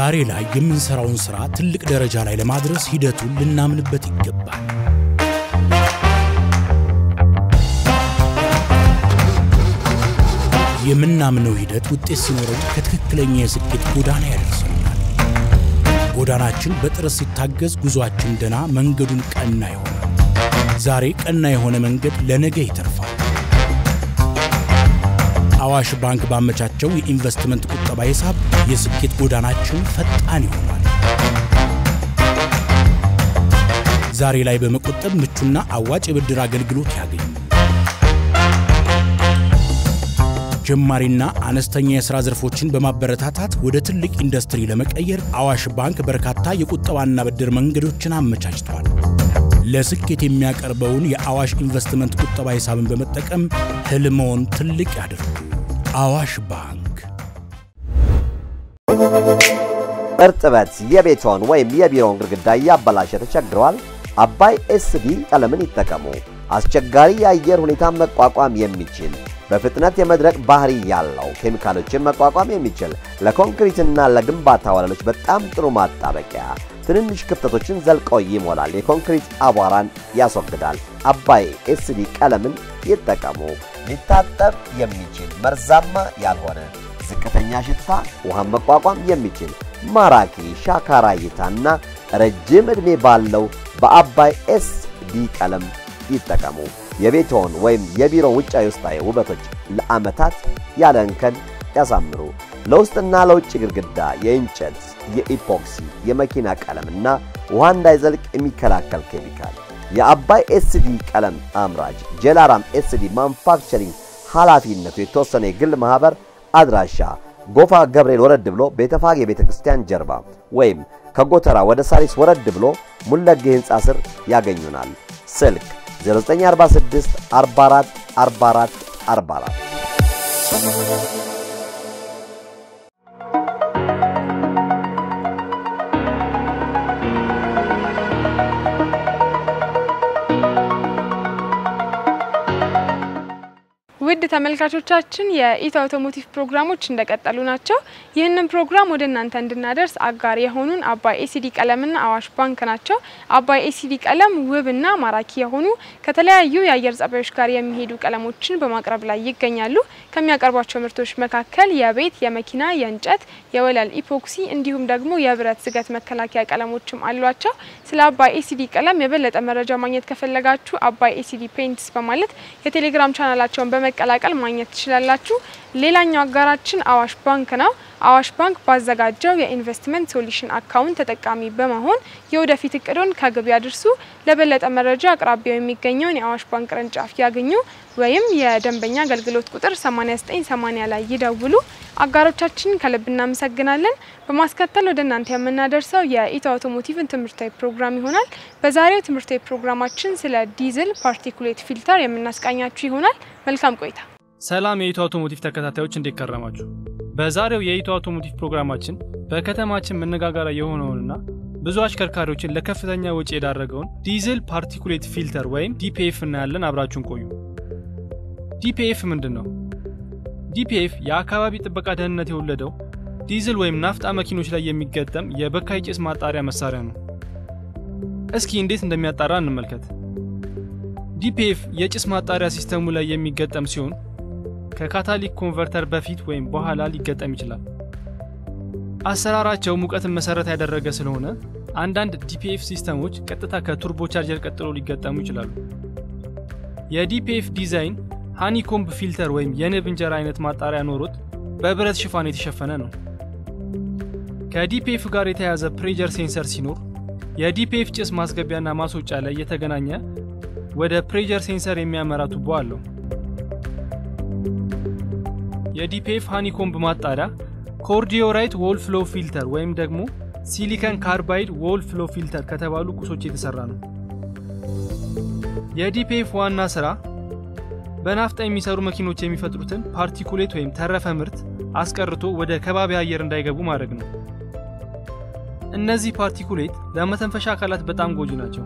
ዛሬ ላይ የምንሰራውን ሥራ ትልቅ ደረጃ ላይ ለማድረስ ሂደቱን ልናምንበት ይገባል። የምናምነው ሂደት ውጤት ሲኖረው ከትክክለኛ የስኬት ጎዳና ያደርሰናል። ጎዳናችን በጥረት ሲታገዝ ጉዞአችን ደና፣ መንገዱን ቀና ይሆናል። ዛሬ ቀና የሆነ መንገድ ለነገ ይተርፋል። አዋሽ ባንክ ባመቻቸው የኢንቨስትመንት ቁጠባ ሂሳብ የስኬት ጎዳናችን ፈጣን ይሆናል። ዛሬ ላይ በመቆጠብ ምቹና አዋጭ የብድር አገልግሎት ያገኙ። ጀማሪና አነስተኛ የሥራ ዘርፎችን በማበረታታት ወደ ትልቅ ኢንዱስትሪ ለመቀየር አዋሽ ባንክ በርካታ የቁጠባና ብድር መንገዶችን አመቻችቷል። ለስኬት የሚያቀርበውን የአዋሽ ኢንቨስትመንት ቁጠባ ሂሳብን በመጠቀም ህልሞን ትልቅ ያድርጉ። አዋሽ ባንክ። እርጥበት የቤትዎን ወይም የቢሮውን ግድግዳ እያበላሸ ተቸግረዋል? አባይ ኤስዲ ቀለምን ይጠቀሙ። አስቸጋሪ የአየር ሁኔታን መቋቋም የሚችል በፍጥነት የመድረቅ ባህሪ ያለው ኬሚካሎችን መቋቋም የሚችል ለኮንክሪትና ለግንባታ ወለሎች በጣም ጥሩ ማጣበቂያ ትንንሽ ክፍተቶችን ዘልቆ ይሞላል። የኮንክሪት አቧራን ያስወግዳል። አባይ ኤስዲ ቀለምን ይጠቀሙ። ሊታጠብ የሚችል መርዛማ ያልሆነ ዝቅተኛ ሽታ፣ ውሃን መቋቋም የሚችል ማራኪ ሻካራ እይታና ረጅም ዕድሜ ባለው በአባይ ኤስዲ ቀለም ይጠቀሙ። የቤትዎን ወይም የቢሮ ውጫዊ ውስጣዊ ውበቶች ለዓመታት ያለ እንከን ያሳምሩ። ለውስጥና ለውጭ ግድግዳ የእንጨት፣ የኢፖክሲ፣ የመኪና ቀለምና ውሃ እንዳይዘልቅ የሚከላከል ኬሚካል የአባይ ኤስዲ ቀለም አምራች ጀላራም ኤስዲ ማኑፋክቸሪንግ ኃላፊነቱ የተወሰነ የግል ማኅበር አድራሻ ጎፋ ገብርኤል ወረድ ብሎ ቤተፋጌ ቤተ ክርስቲያን ጀርባ ወይም ከጎተራ ወደ ሳሪስ ወረድ ብሎ ሙለጌ ሕንፃ ስር ያገኙናል። ስልክ 0946 44 44 44 ውድ ተመልካቾቻችን የኢትዮ አውቶሞቲቭ ፕሮግራሞች እንደቀጠሉ ናቸው። ይህንን ፕሮግራም ወደ እናንተ እንድናደርስ አጋር የሆኑን አባይ ኤሲዲ ቀለምና አዋሽ ባንክ ናቸው። አባይ ኤሲዲ ቀለም ውብና ማራኪ የሆኑ ከተለያዩ የአየር ጸባዮች ጋር የሚሄዱ ቀለሞችን በማቅረብ ላይ ይገኛሉ። ከሚያቀርቧቸው ምርቶች መካከል የቤት፣ የመኪና፣ የእንጨት፣ የወለል ኢፖክሲ እንዲሁም ደግሞ የብረት ዝገት መከላከያ ቀለሞችም አሏቸው። ስለ አባይ ኤሲዲ ቀለም የበለጠ መረጃ ማግኘት ከፈለጋችሁ አባይ ኤሲዲ ፔንትስ በማለት የቴሌግራም ቻናላቸውን በመቀላቀል ማግኘት ትችላላችሁ። ሌላኛው አጋራችን አዋሽ ባንክ ነው። አዋሽ ባንክ ባዘጋጀው የኢንቨስትመንት ሶሉሽን አካውንት ተጠቃሚ በመሆን የወደፊት እቅዶን ከግብ ያድርሱ። ለበለጠ መረጃ አቅራቢያው የሚገኘውን የአዋሽ ባንክ ቅርንጫፍ ያገኙ ወይም የደንበኛ አገልግሎት ቁጥር 8980 ላይ ይደውሉ። አጋሮቻችንን ከልብ እናመሰግናለን። በማስከተል ወደ እናንተ የምናደርሰው የኢትዮ አውቶሞቲቭን ትምህርታዊ ፕሮግራም ይሆናል። በዛሬው ትምህርታዊ ፕሮግራማችን ስለ ዲዝል ፓርቲኩሌት ፊልተር የምናስቃኛችሁ ይሆናል። መልካም ቆይታ። ሰላም የኢትዮ አውቶሞቲቭ ተከታታዮች እንዴት ከረማችሁ? በዛሬው የኢትዮ አውቶሞቲቭ ፕሮግራማችን በከተማችን መነጋገሪያ የሆነውንና ብዙ አሽከርካሪዎችን ለከፍተኛ ወጪ የዳረገውን ዲዝል ፓርቲኩሌት ፊልተር ወይም ዲፒኤፍ እናያለን። አብራችሁን ቆዩ። ዲፒኤፍ ምንድን ነው? ዲፒኤፍ የአካባቢ ጥበቃ ደህንነት የወለደው ዲዝል ወይም ናፍጣ መኪኖች ላይ የሚገጠም የበካይ ጭስ ማጣሪያ መሳሪያ ነው። እስኪ እንዴት እንደሚያጣራ እንመልከት። ዲፒኤፍ የጭስ ማጣሪያ ሲስተሙ ላይ የሚገጠም ሲሆን ከካታሊክ ኮንቨርተር በፊት ወይም በኋላ ሊገጠም ይችላል። አሰራራቸው ሙቀትን መሰረት ያደረገ ስለሆነ አንዳንድ ዲፒኤፍ ሲስተሞች ቀጥታ ከቱርቦ ቻርጀር ቀጥሎ ሊገጠሙ ይችላሉ። የዲፒኤፍ ዲዛይን ሃኒኮምብ ፊልተር ወይም የንብ እንጀራ አይነት ማጣሪያ ኖሮት በብረት ሽፋን የተሸፈነ ነው። ከዲፒኤፍ ጋር የተያያዘ ፕሬጀር ሴንሰር ሲኖር የዲፒኤፍ ጭስ ማስገቢያና ማስወጫ ላይ የተገናኘ ወደ ፕሬጀር ሴንሰር የሚያመራ ቱቦ አለው። የዲፒኤፍ ሃኒኮምብ ማጣሪያ ኮርዲዮራይት ዎል ፍሎ ፊልተር ወይም ደግሞ ሲሊከን ካርባይድ ዎል ፍሎ ፊልተር ከተባሉ ቁሶች የተሰራ ነው። የዲፒኤፍ ዋና ስራ በናፍጣ የሚሰሩ መኪኖች የሚፈጥሩትን ፓርቲኩሌት ወይም ተረፈ ምርት አስቀርቶ ወደ ከባቢ አየር እንዳይገቡ ማድረግ ነው። እነዚህ ፓርቲኩሌት ለመተንፈሻ አካላት በጣም ጎጂ ናቸው።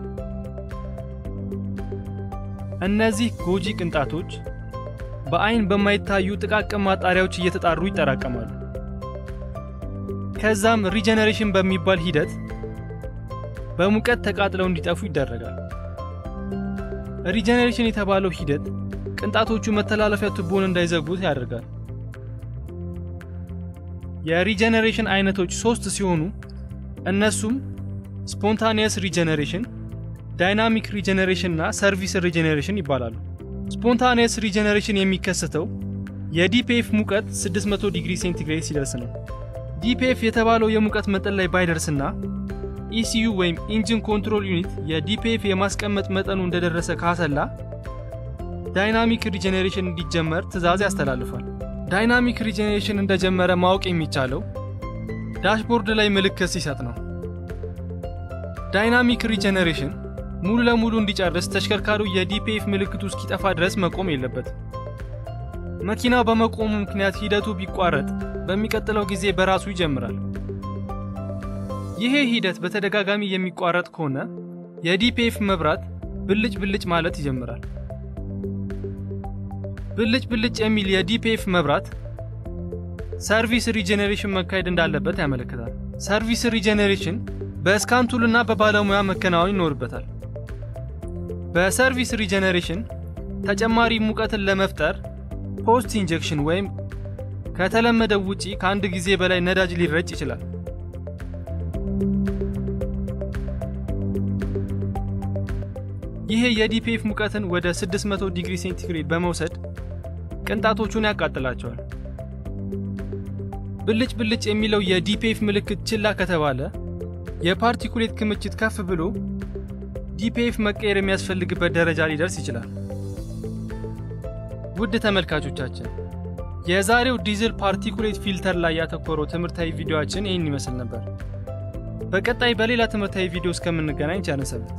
እነዚህ ጎጂ ቅንጣቶች በአይን በማይታዩ ጥቃቅን ማጣሪያዎች እየተጣሩ ይጠራቀማሉ። ከዛም ሪጀነሬሽን በሚባል ሂደት በሙቀት ተቃጥለው እንዲጠፉ ይደረጋል። ሪጀነሬሽን የተባለው ሂደት ቅንጣቶቹ መተላለፊያ ቱቦን እንዳይዘጉት ያደርጋል። የሪጀነሬሽን አይነቶች ሶስት ሲሆኑ እነሱም ስፖንታኒየስ ሪጀነሬሽን፣ ዳይናሚክ ሪጀነሬሽን እና ሰርቪስ ሪጀነሬሽን ይባላሉ። ስፖንታኒየስ ሪጀነሬሽን የሚከሰተው የዲፒኤፍ ሙቀት 600 ዲግሪ ሴንቲግሬድ ሲደርስ ነው። ዲፒኤፍ የተባለው የሙቀት መጠን ላይ ባይደርስና ኢሲዩ ወይም ኢንጂን ኮንትሮል ዩኒት የዲፒኤፍ የማስቀመጥ መጠኑ እንደደረሰ ካሰላ ዳይናሚክ ሪጀኔሬሽን እንዲጀመር ትዕዛዝ ያስተላልፋል። ዳይናሚክ ሪጀኔሬሽን እንደጀመረ ማወቅ የሚቻለው ዳሽቦርድ ላይ ምልክት ሲሰጥ ነው። ዳይናሚክ ሪጀኔሬሽን ሙሉ ለሙሉ እንዲጨርስ ተሽከርካሪው የዲፒኤፍ ምልክቱ እስኪጠፋ ድረስ መቆም የለበትም። መኪናው በመቆሙ ምክንያት ሂደቱ ቢቋረጥ በሚቀጥለው ጊዜ በራሱ ይጀምራል። ይሄ ሂደት በተደጋጋሚ የሚቋረጥ ከሆነ የዲፒኤፍ መብራት ብልጭ ብልጭ ማለት ይጀምራል። ብልጭ ብልጭ የሚል የዲፒኤፍ መብራት ሰርቪስ ሪጀኔሬሽን መካሄድ እንዳለበት ያመለክታል። ሰርቪስ ሪጀኔሬሽን በስካንቱል እና በባለሙያ መከናወን ይኖርበታል። በሰርቪስ ሪጀኔሬሽን ተጨማሪ ሙቀትን ለመፍጠር ፖስት ኢንጀክሽን ወይም ከተለመደው ውጪ ከአንድ ጊዜ በላይ ነዳጅ ሊረጭ ይችላል። ይሄ የዲፒኤፍ ሙቀትን ወደ 600 ዲግሪ ሴንቲግሬድ በመውሰድ ቅንጣቶቹን ያቃጥላቸዋል። ብልጭ ብልጭ የሚለው የዲፒኤፍ ምልክት ችላ ከተባለ የፓርቲኩሌት ክምችት ከፍ ብሎ ዲፒኤፍ መቀየር የሚያስፈልግበት ደረጃ ሊደርስ ይችላል። ውድ ተመልካቾቻችን የዛሬው ዲዝል ፓርቲኩሌት ፊልተር ላይ ያተኮረው ትምህርታዊ ቪዲዮአችን ይህን ይመስል ነበር። በቀጣይ በሌላ ትምህርታዊ ቪዲዮ እስከምንገናኝ ቸር ሰንብቱ።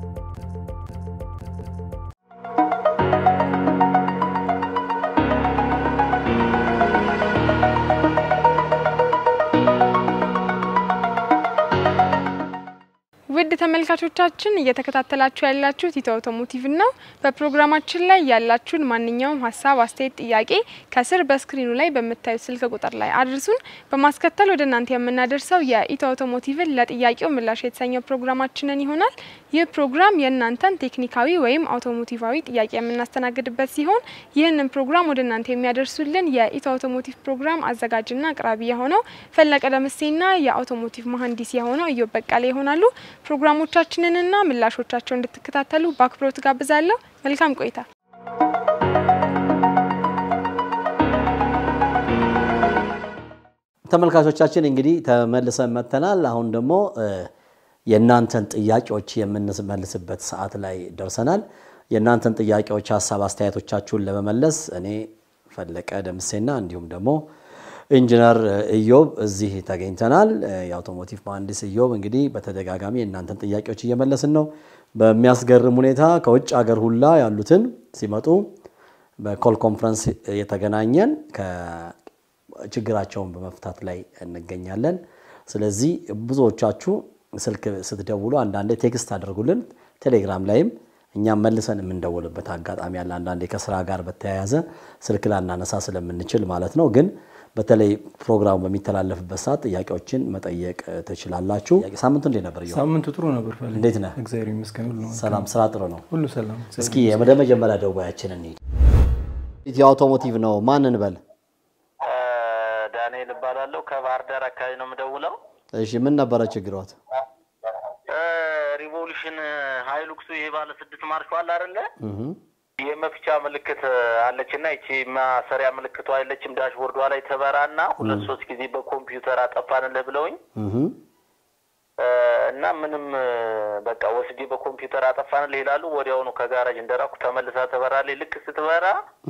ውድ ተመልካቾቻችን እየተከታተላችሁ ያላችሁት ኢትዮ አውቶሞቲቭ ነው። በፕሮግራማችን ላይ ያላችሁን ማንኛውም ሀሳብ፣ አስተያየት፣ ጥያቄ ከስር በስክሪኑ ላይ በምታዩት ስልክ ቁጥር ላይ አድርሱን። በማስከተል ወደ እናንተ የምናደርሰው የኢትዮ አውቶሞቲቭን ለጥያቄው ምላሽ የተሰኘው ፕሮግራማችንን ይሆናል። ይህ ፕሮግራም የእናንተን ቴክኒካዊ ወይም አውቶሞቲቫዊ ጥያቄ የምናስተናግድበት ሲሆን ይህንን ፕሮግራም ወደ እናንተ የሚያደርሱልን የኢትዮ አውቶሞቲቭ ፕሮግራም አዘጋጅና አቅራቢ የሆነው ፈለቀ ደምሴና የአውቶሞቲቭ መሀንዲስ የሆነው እዮብ በቃለ ይሆናሉ። ፕሮግራሞቻችንንና ምላሾቻቸው እንድትከታተሉ በአክብሮት ጋብዛለሁ። መልካም ቆይታ። ተመልካቾቻችን እንግዲህ ተመልሰን መጥተናል። አሁን ደግሞ የእናንተን ጥያቄዎች የምንመልስበት ሰዓት ላይ ደርሰናል። የእናንተን ጥያቄዎች፣ ሀሳብ አስተያየቶቻችሁን ለመመለስ እኔ ፈለቀ ደምሴና እንዲሁም ደግሞ ኢንጂነር ኢዮብ እዚህ ተገኝተናል። የአውቶሞቲቭ መሀንዲስ ኢዮብ እንግዲህ በተደጋጋሚ የእናንተን ጥያቄዎች እየመለስን ነው። በሚያስገርም ሁኔታ ከውጭ ሀገር ሁላ ያሉትን ሲመጡ በኮል ኮንፈረንስ የተገናኘን ችግራቸውን በመፍታት ላይ እንገኛለን። ስለዚህ ብዙዎቻችሁ ስልክ ስትደውሉ አንዳንዴ ቴክስት አድርጉልን፣ ቴሌግራም ላይም እኛም መልሰን የምንደውልበት አጋጣሚ አለ። አንዳንዴ ከስራ ጋር በተያያዘ ስልክ ላናነሳ ስለምንችል ማለት ነው። ግን በተለይ ፕሮግራሙ በሚተላለፍበት ሰዓት ጥያቄዎችን መጠየቅ ትችላላችሁ። ሳምንቱ እንዴት ነበር? ሳምንቱ ጥሩ ነበር። ፈለኝ እንዴት ነህ? እግዚአብሔር ይመስገን ሁሉ መልካም። ሰላም፣ ስራ ጥሩ ነው። ሁሉ ሰላም። እስኪ ወደ መጀመሪያ ደዋያችን እንሂድ። ኢትዮ አውቶሞቲቭ ነው። ማን እንበል? ዳንኤል እባላለሁ ከባህር ዳር አካባቢ ነው የምደውለው። እሺ፣ ምን ነበረ ችግሮት? ሪቮሉሽን ሀይሉክሱ ይሄ ባለ ስድስት ማርሽ አለ አይደለ? እህ የመፍቻ ምልክት አለች እና ይቺ ማሰሪያ ምልክቷ የለችም። ዳሽቦርዷ ላይ ተበራና ሁለት ሶስት ጊዜ በኮምፒውተር አጠፋንልህ ብለውኝ እህ እና ምንም በቃ ወስጄ በኮምፒውተር አጠፋንልህ ይላሉ። ወዲያውኑ ከጋራጅ እንደራኩ ተመልሳ ተበራልኝ። ልክ ስትበራ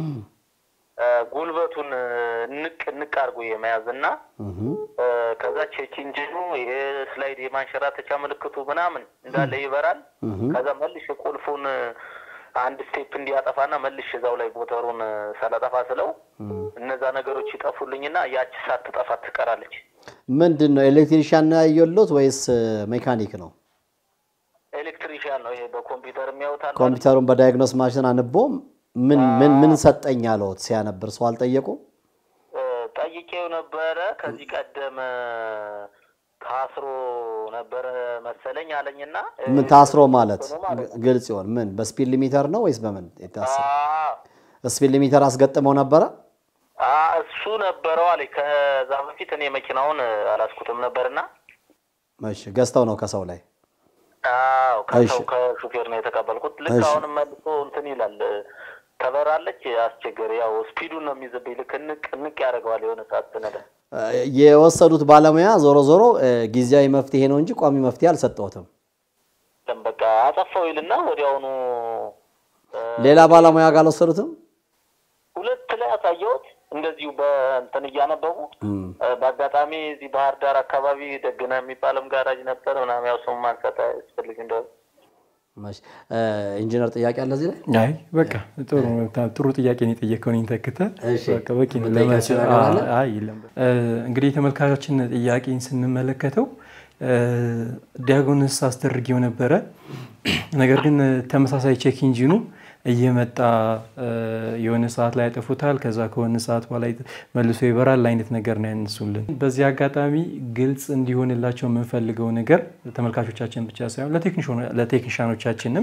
ጉልበቱን ንቅ ንቅ አድርጎ የመያዝ እና ከዛ ቼክ ኢንጂኑ ይሄ ስላይድ የማንሸራተቻ ምልክቱ ምናምን እንዳለ ይበራል። ከዛ መልሽ ቁልፉን አንድ ስቴፕ እንዲያጠፋና መልሽ እዛው ላይ ሞተሩን ሳላጠፋ ስለው እነዛ ነገሮች ይጠፉልኝና ያቺ ሳትጠፋ ትቀራለች። ምንድን ነው ኤሌክትሪሻን ነው ያየሎት ወይስ ሜካኒክ ነው? ኤሌክትሪሽያን ነው ይሄ በኮምፒውተር የሚያወጣል። ኮምፒውተሩን በዳያግኖስ ማሽን አንቦ ምን ምን ምን ሰጠኝ አለዎት? ሲያነብር ሰው አልጠየቁም? ጠይቄው ነበረ ከዚህ ቀደም ታስሮ ነበረ መሰለኝ አለኝና ምን ታስሮ ማለት ሆኖ ማለት ነው። ግልጽ ይሆን ምን በስፒድ ሊሚተር ነው ወይስ በምን የታሰረ? አዎ፣ ስፒድ ሊሚተር አስገጥመው ነበረ። አ እሱ ነበረው አለኝ። ከዛ በፊት እኔ መኪናውን አላስኩትም ነበርና እሺ ገዝተው ነው ከሰው ላይ አዎ ከሰው እሺ። ከሹፌር ነው የተቀበልኩት። ልክ እሺ። አሁንም መልሶ እንትን ይላል ተበራለች፣ አስቸገር ያው ስፒዱን ነው የሚይዝብኝ። ልክ ንቅ ንቅ ያደርገዋል የሆነ ሰዓት ስነዳ። እ፣ የወሰዱት ባለሙያ ዞሮ ዞሮ እ፣ ጊዜያዊ መፍትሄ ነው እንጂ ቋሚ መፍትሄ አልሰጠሁትም። ለም በቃ አጠፋው ይልና ወዲያውኑ እ፣ ሌላ ባለሙያ ጋር አልወሰዱትም። ሁለት ላይ አሳየሁት እንደዚሁ በእንትን እያነበቡ እም፣ እ፣ በአጋጣሚ እዚህ ባህር ዳር አካባቢ ደግና የሚባልም ጋራጅ ነበር ምናምን ያው ስሙ ማንሳት አያስፈልግ እንደሆነ እሺ። እ፣ ኢንጂነር ጥያቄ አለ እዚህ ላይ? አይ በቃ ጥሩ ጥሩ ጥያቄ ነው የጠየቀውን ተክተ እሺ። በቃ በቂ ነው። የምጠይቃቸው ለመልስ- ነገር አለ? አይ የለም። እ፣ እንግዲህ የተመልካቾችን ጥያቄን ስንመለከተው እ፣ ዲያጎንስ አስደርጌው ነበረ። ነገር ግን ተመሳሳይ ቼክ ኢንጂኑ እየመጣ እ፣ የሆነ ሰዓት ላይ ያጠፉታል፣ ከዛ ከሆነ ሰዓት በኋላ መልሶ ይበራል አይነት ነገር ነው ያነሱልን። በዚህ አጋጣሚ ግልጽ እንዲሆንላቸው የምንፈልገው ነገር ተመልካቾቻችን ብቻ ሳይሆን ለቴክኒሽያኖ- ለቴክኒሻኖቻችንም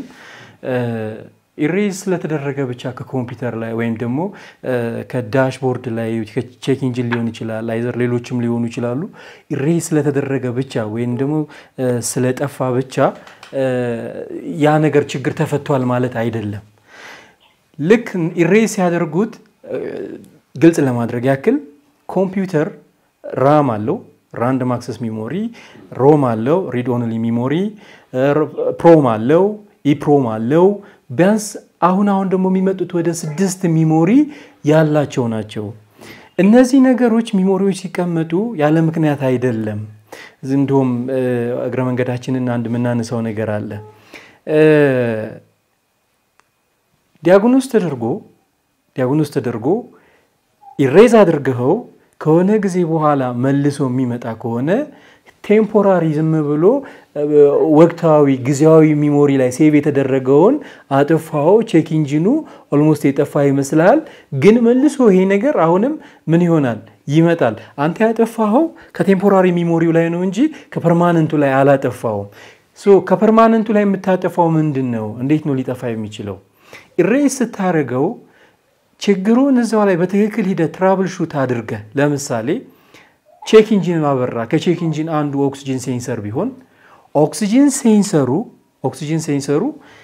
ኢሬዝ ስለተደረገ ብቻ ከኮምፒውተር ላይ ወይም ደግሞ እ፣ ከዳሽቦርድ ላይ ከቼክ ኢንጂን ሊሆን ይችላል፣ አይዘር ሌሎችም ሊሆኑ ይችላሉ። ኢሬዝ ስለተደረገ ብቻ ወይም ደግሞ እ፣ ስለጠፋ ብቻ እ፣ ያ ነገር ችግር ተፈቷል ማለት አይደለም። ልክ ኢሬዝ ሲያደርጉት እ፣ ግልጽ ለማድረግ ያክል ኮምፒውተር ራም አለው ራንደም አክሰስ ሚሞሪ፣ ሮም አለው ሪድ ኦንሊ ሚሞሪ፣ ፕሮም አለው ኢፕሮም አለው። ቢያንስ አሁን አሁን ደግሞ የሚመጡት ወደ ስድስት ሚሞሪ ያላቸው ናቸው። እነዚህ ነገሮች ሚሞሪዎች ሲቀመጡ ያለ ምክንያት አይደለም። እንዲሁም እ፣ እግረ መንገዳችንን አንድ የምናነሳው ነገር አለ እ፣ ዲያግኖስ ተደርጎ ዲያግኖስ ተደርጎ ኢሬዝ አድርገኸው ከሆነ ጊዜ በኋላ መልሶ የሚመጣ ከሆነ ቴምፖራሪ ዝም ብሎ እ፣ ወቅታዊ ጊዜያዊ ሚሞሪ ላይ ሴቭ የተደረገውን አጥፋው ቼክ ኢንጂኑ ኦልሞስት የጠፋ ይመስልሃል። ግን መልሶ ይሄ ነገር አሁንም ምን ይሆናል ይመጣል። አንተ ያጠፋኸው ከቴምፖራሪ ሚሞሪው ላይ ነው እንጂ ከፐርማነንቱ ላይ አላጠፋውም። ሶ ከፐርማነንቱ ላይ የምታጠፋው ምንድን ነው? እንዴት ነው ሊጠፋ የሚችለው? ኢሬዝ ስታደርገው ችግሩን እዛው ላይ በትክክል ሂደህ ትራብል ሹት አድርገህ ለምሳሌ ቼክ ኢንጂን አበራ። ከቼክ ኢንጂን አንዱ ኦክሲጅን ሴንሰር ቢሆን ኦክሲጅን ሴንሰሩ ኦክሲጅን ሴንሰሩ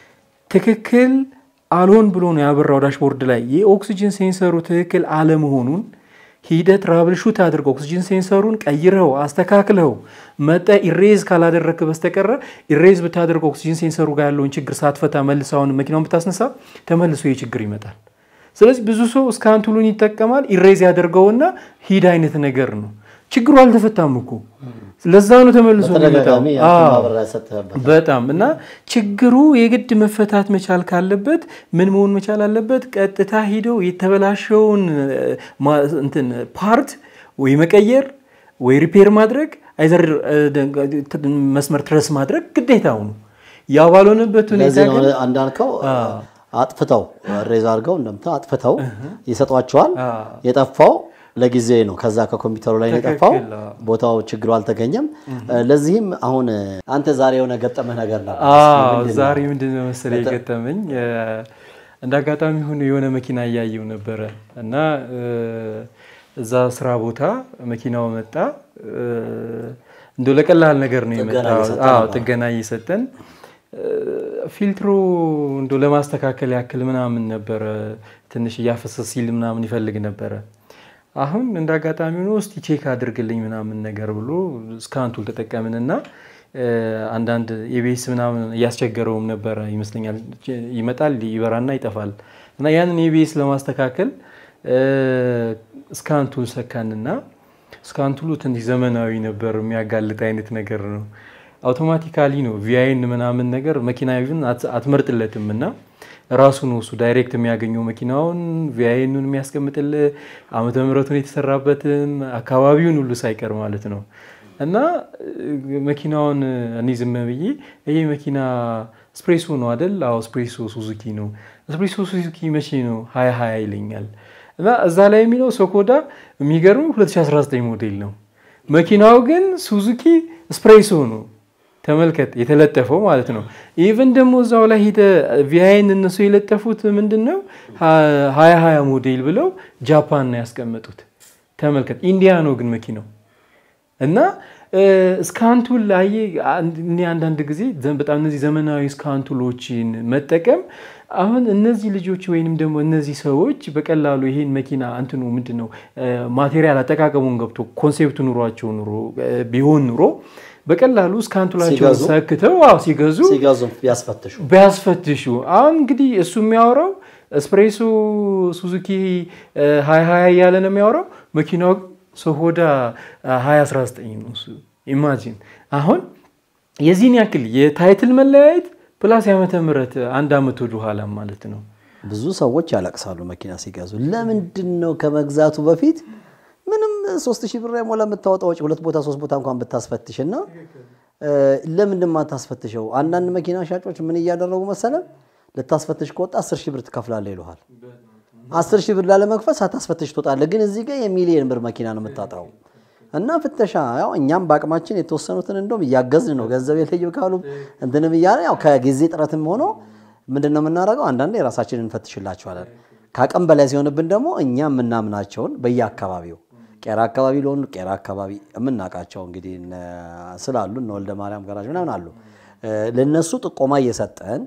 ትክክል አልሆን ብሎ ነው ያበራው ዳሽቦርድ ላይ የኦክሲጅን ሴንሰሩ ትክክል አለመሆኑን ሂደህ ትራብል ሹት አድርገው ኦክሲጅን ሴንሰሩን ቀይረው አስተካክለው መጠ ኢሬዝ ካላደረክ በስተቀረ ኢሬዝ ብታደርገው ኦክሲጅን ሴንሰሩ ጋር ያለውን ችግር ሳትፈታ መልሰውን መኪናውን ብታስነሳ ተመልሶ ይህ ችግር ይመጣል። ስለዚህ ብዙ ሰው እስካን ቱሉን ይጠቀማል። ኢሬዝ ያደርገውና ሂድ አይነት ነገር ነው። ችግሩ አልተፈታም እኮ ለዛ ነው ተመልሶ በተደጋጋሚ የሚመጣው። ያንተን አዎ። ማብራሪያ ሰጥተህበት በጣም እና ችግሩ የግድ መፈታት መቻል ካለበት ምን መሆን መቻል አለበት? ቀጥታ ሂደው የተበላሸውን እ፣ ማ- እንትን ፓርት ወይ መቀየር ወይ ሪፔር ማድረግ አይዘር እ፣ ደ- መስመር ትረስ ማድረግ ግዴታው ነው። ያ ባልሆነበት ሁኔታ ለዚህ ነው ግን እንዳልከው አጥፍተው ሬዝ አድርገው እንደምታ አጥፍተው ይሰጧቸዋል። የጠፋው ለጊዜ ነው። ከዛ ከኮምፒውተሩ ላይ ነው የጠፋው። ትክክል፣ አዎ። ቦታው ችግሩ አልተገኘም። ለዚህም አሁን አንተ ዛሬ የሆነ ገጠመህ ነገር ነበር። አዎ ዛሬ ምንድን ነው መሰለህ የገጠመኝ እ፣ እንደ አጋጣሚ ሆኖ የሆነ መኪና እያየው ነበረ እና እ፣ እዛ ስራ ቦታ መኪናው መጣ እ፣ እንደው ለቀላል ነገር ነው ጥገና የመጣው። እየሰጠን አዎ ነበር። ጥገና እየሰጠን እ፣ ፊልትሩ እንደው ለማስተካከል ያክል ምናምን ነበረ ትንሽ እያፈሰስ ሲል ምናምን ይፈልግ ነበረ። አሁን እንደ አጋጣሚ ሆኖ እስቲ ቼክ አድርግልኝ ምናምን ነገር ብሎ ስካንቱል ተጠቀምንና እ፣ አንዳንድ የቤስ ምናምን እያስቸገረውም ነበረ ይመስለኛል። ይመጣል ይበራና ይጠፋል እና ያንን የቤስ ለማስተካከል እ፣ ስካንቱል ሰካንና ስካንቱሉ ትንሽ ዘመናዊ ነበር፣ የሚያጋልጥ አይነት ነገር ነው። አውቶማቲካሊ ነው ቪአይን ምናምን ነገር መኪና ይሁን አት- አትመርጥለትም እና ራሱ ነው እሱ ዳይሬክት የሚያገኘው መኪናውን ቪአይኑን የሚያስቀምጥልህ ዓመተ ምሕረቱን የተሰራበትን አካባቢውን ሁሉ ሳይቀር ማለት ነው። እና እ፣ መኪናውን እኔ ዝም ብዬ ይሄ መኪና ስፕሬሶ ነው አደል? አዎ ስፕሬሶ ሱዙኪ ነው። ስፕሬሶ ሱዙኪ መቼ ነው? ሀያ ሀያ ይለኛል። እና እዛ ላይ የሚለው ሶኮዳ የሚገርም 2019 ሞዴል ነው። መኪናው ግን ሱዙኪ ስፕሬሶ ነው። ተመልከት የተለጠፈው ማለት ነው። ኢቨን ደግሞ እዛው ላይ ሄደ ቪአይን እነሱ የለጠፉት ምንድን ነው ሀያ ሀያ ሞዴል ብለው ጃፓን ነው ያስቀመጡት። ተመልከት ኢንዲያ ነው ግን መኪናው እና ስካንቱል ላይ እኔ አንዳንድ ጊዜ በጣም እነዚህ ዘመናዊ ስካንቱሎችን መጠቀም አሁን እነዚህ ልጆች ወይንም ደግሞ እነዚህ ሰዎች በቀላሉ ይሄን መኪና እንትኑ ምንድን ነው ማቴሪያል አጠቃቀሙን ገብቶ ኮንሴፕቱ ኑሯቸው ኑሮ ቢሆን ኑሮ በቀላሉ ስካንቱላቸውን ሲገዙ? ሰክተው አዎ ሲገዙ ሲገዙ ቢያስፈትሹ ቢያስፈትሹ አሁን እንግዲህ እሱ የሚያወራው ስፕሬሶ ሱዙኪ ሀያ ሀያ እያለ ነው የሚያወራው መኪናው ሶሆዳ ሀያ አስራ ዘጠኝ ነው እሱ ኢማጂን አሁን የዚህን ያክል የታይትል መለያየት ፕላስ የዓመተ ምህረት አንድ አመት ወደ ኋላ ማለት ነው ብዙ ሰዎች ያለቅሳሉ መኪና ሲገዙ። ለምንድን ነው ከመግዛቱ በፊት ምንም ሶስት ሺህ ብር የሞላ የምታወጣው ወጪ ሁለት ቦታ ሶስት ቦታ እንኳን ብታስፈትሽ እና ለምንድን ማታስፈትሸው? አንዳንድ መኪና ሻጮች ምን እያደረጉ መሰለ ልታስፈትሽ ከወጣ አስር ሺህ ብር ትከፍላለህ ይሉሃል። አስር ሺህ ብር ላለመክፈል ሳታስፈትሽ ትወጣለህ። ግን እዚህ ጋር የሚሊየን ብር መኪና ነው የምታጣው። እና ፍተሻ ያው እኛም በአቅማችን የተወሰኑትን እንደውም እያገዝን ነው። ገንዘብ የለይም ካሉ እንትንም እያለ ያው ከጊዜ ጥረትም ሆኖ ምንድን ነው የምናደርገው? አንዳንዴ የራሳችንን እንፈትሽላቸዋለን። ከአቅም በላይ ሲሆንብን ደግሞ እኛ የምናምናቸውን በየአካባቢው ቄራ አካባቢ ለሆኑ ቄራ አካባቢ የምናውቃቸው እንግዲህ እነ- ስላሉ እነ ወልደ ማርያም ጋራጅ ምናምን አሉ። ለነሱ ጥቆማ እየሰጠን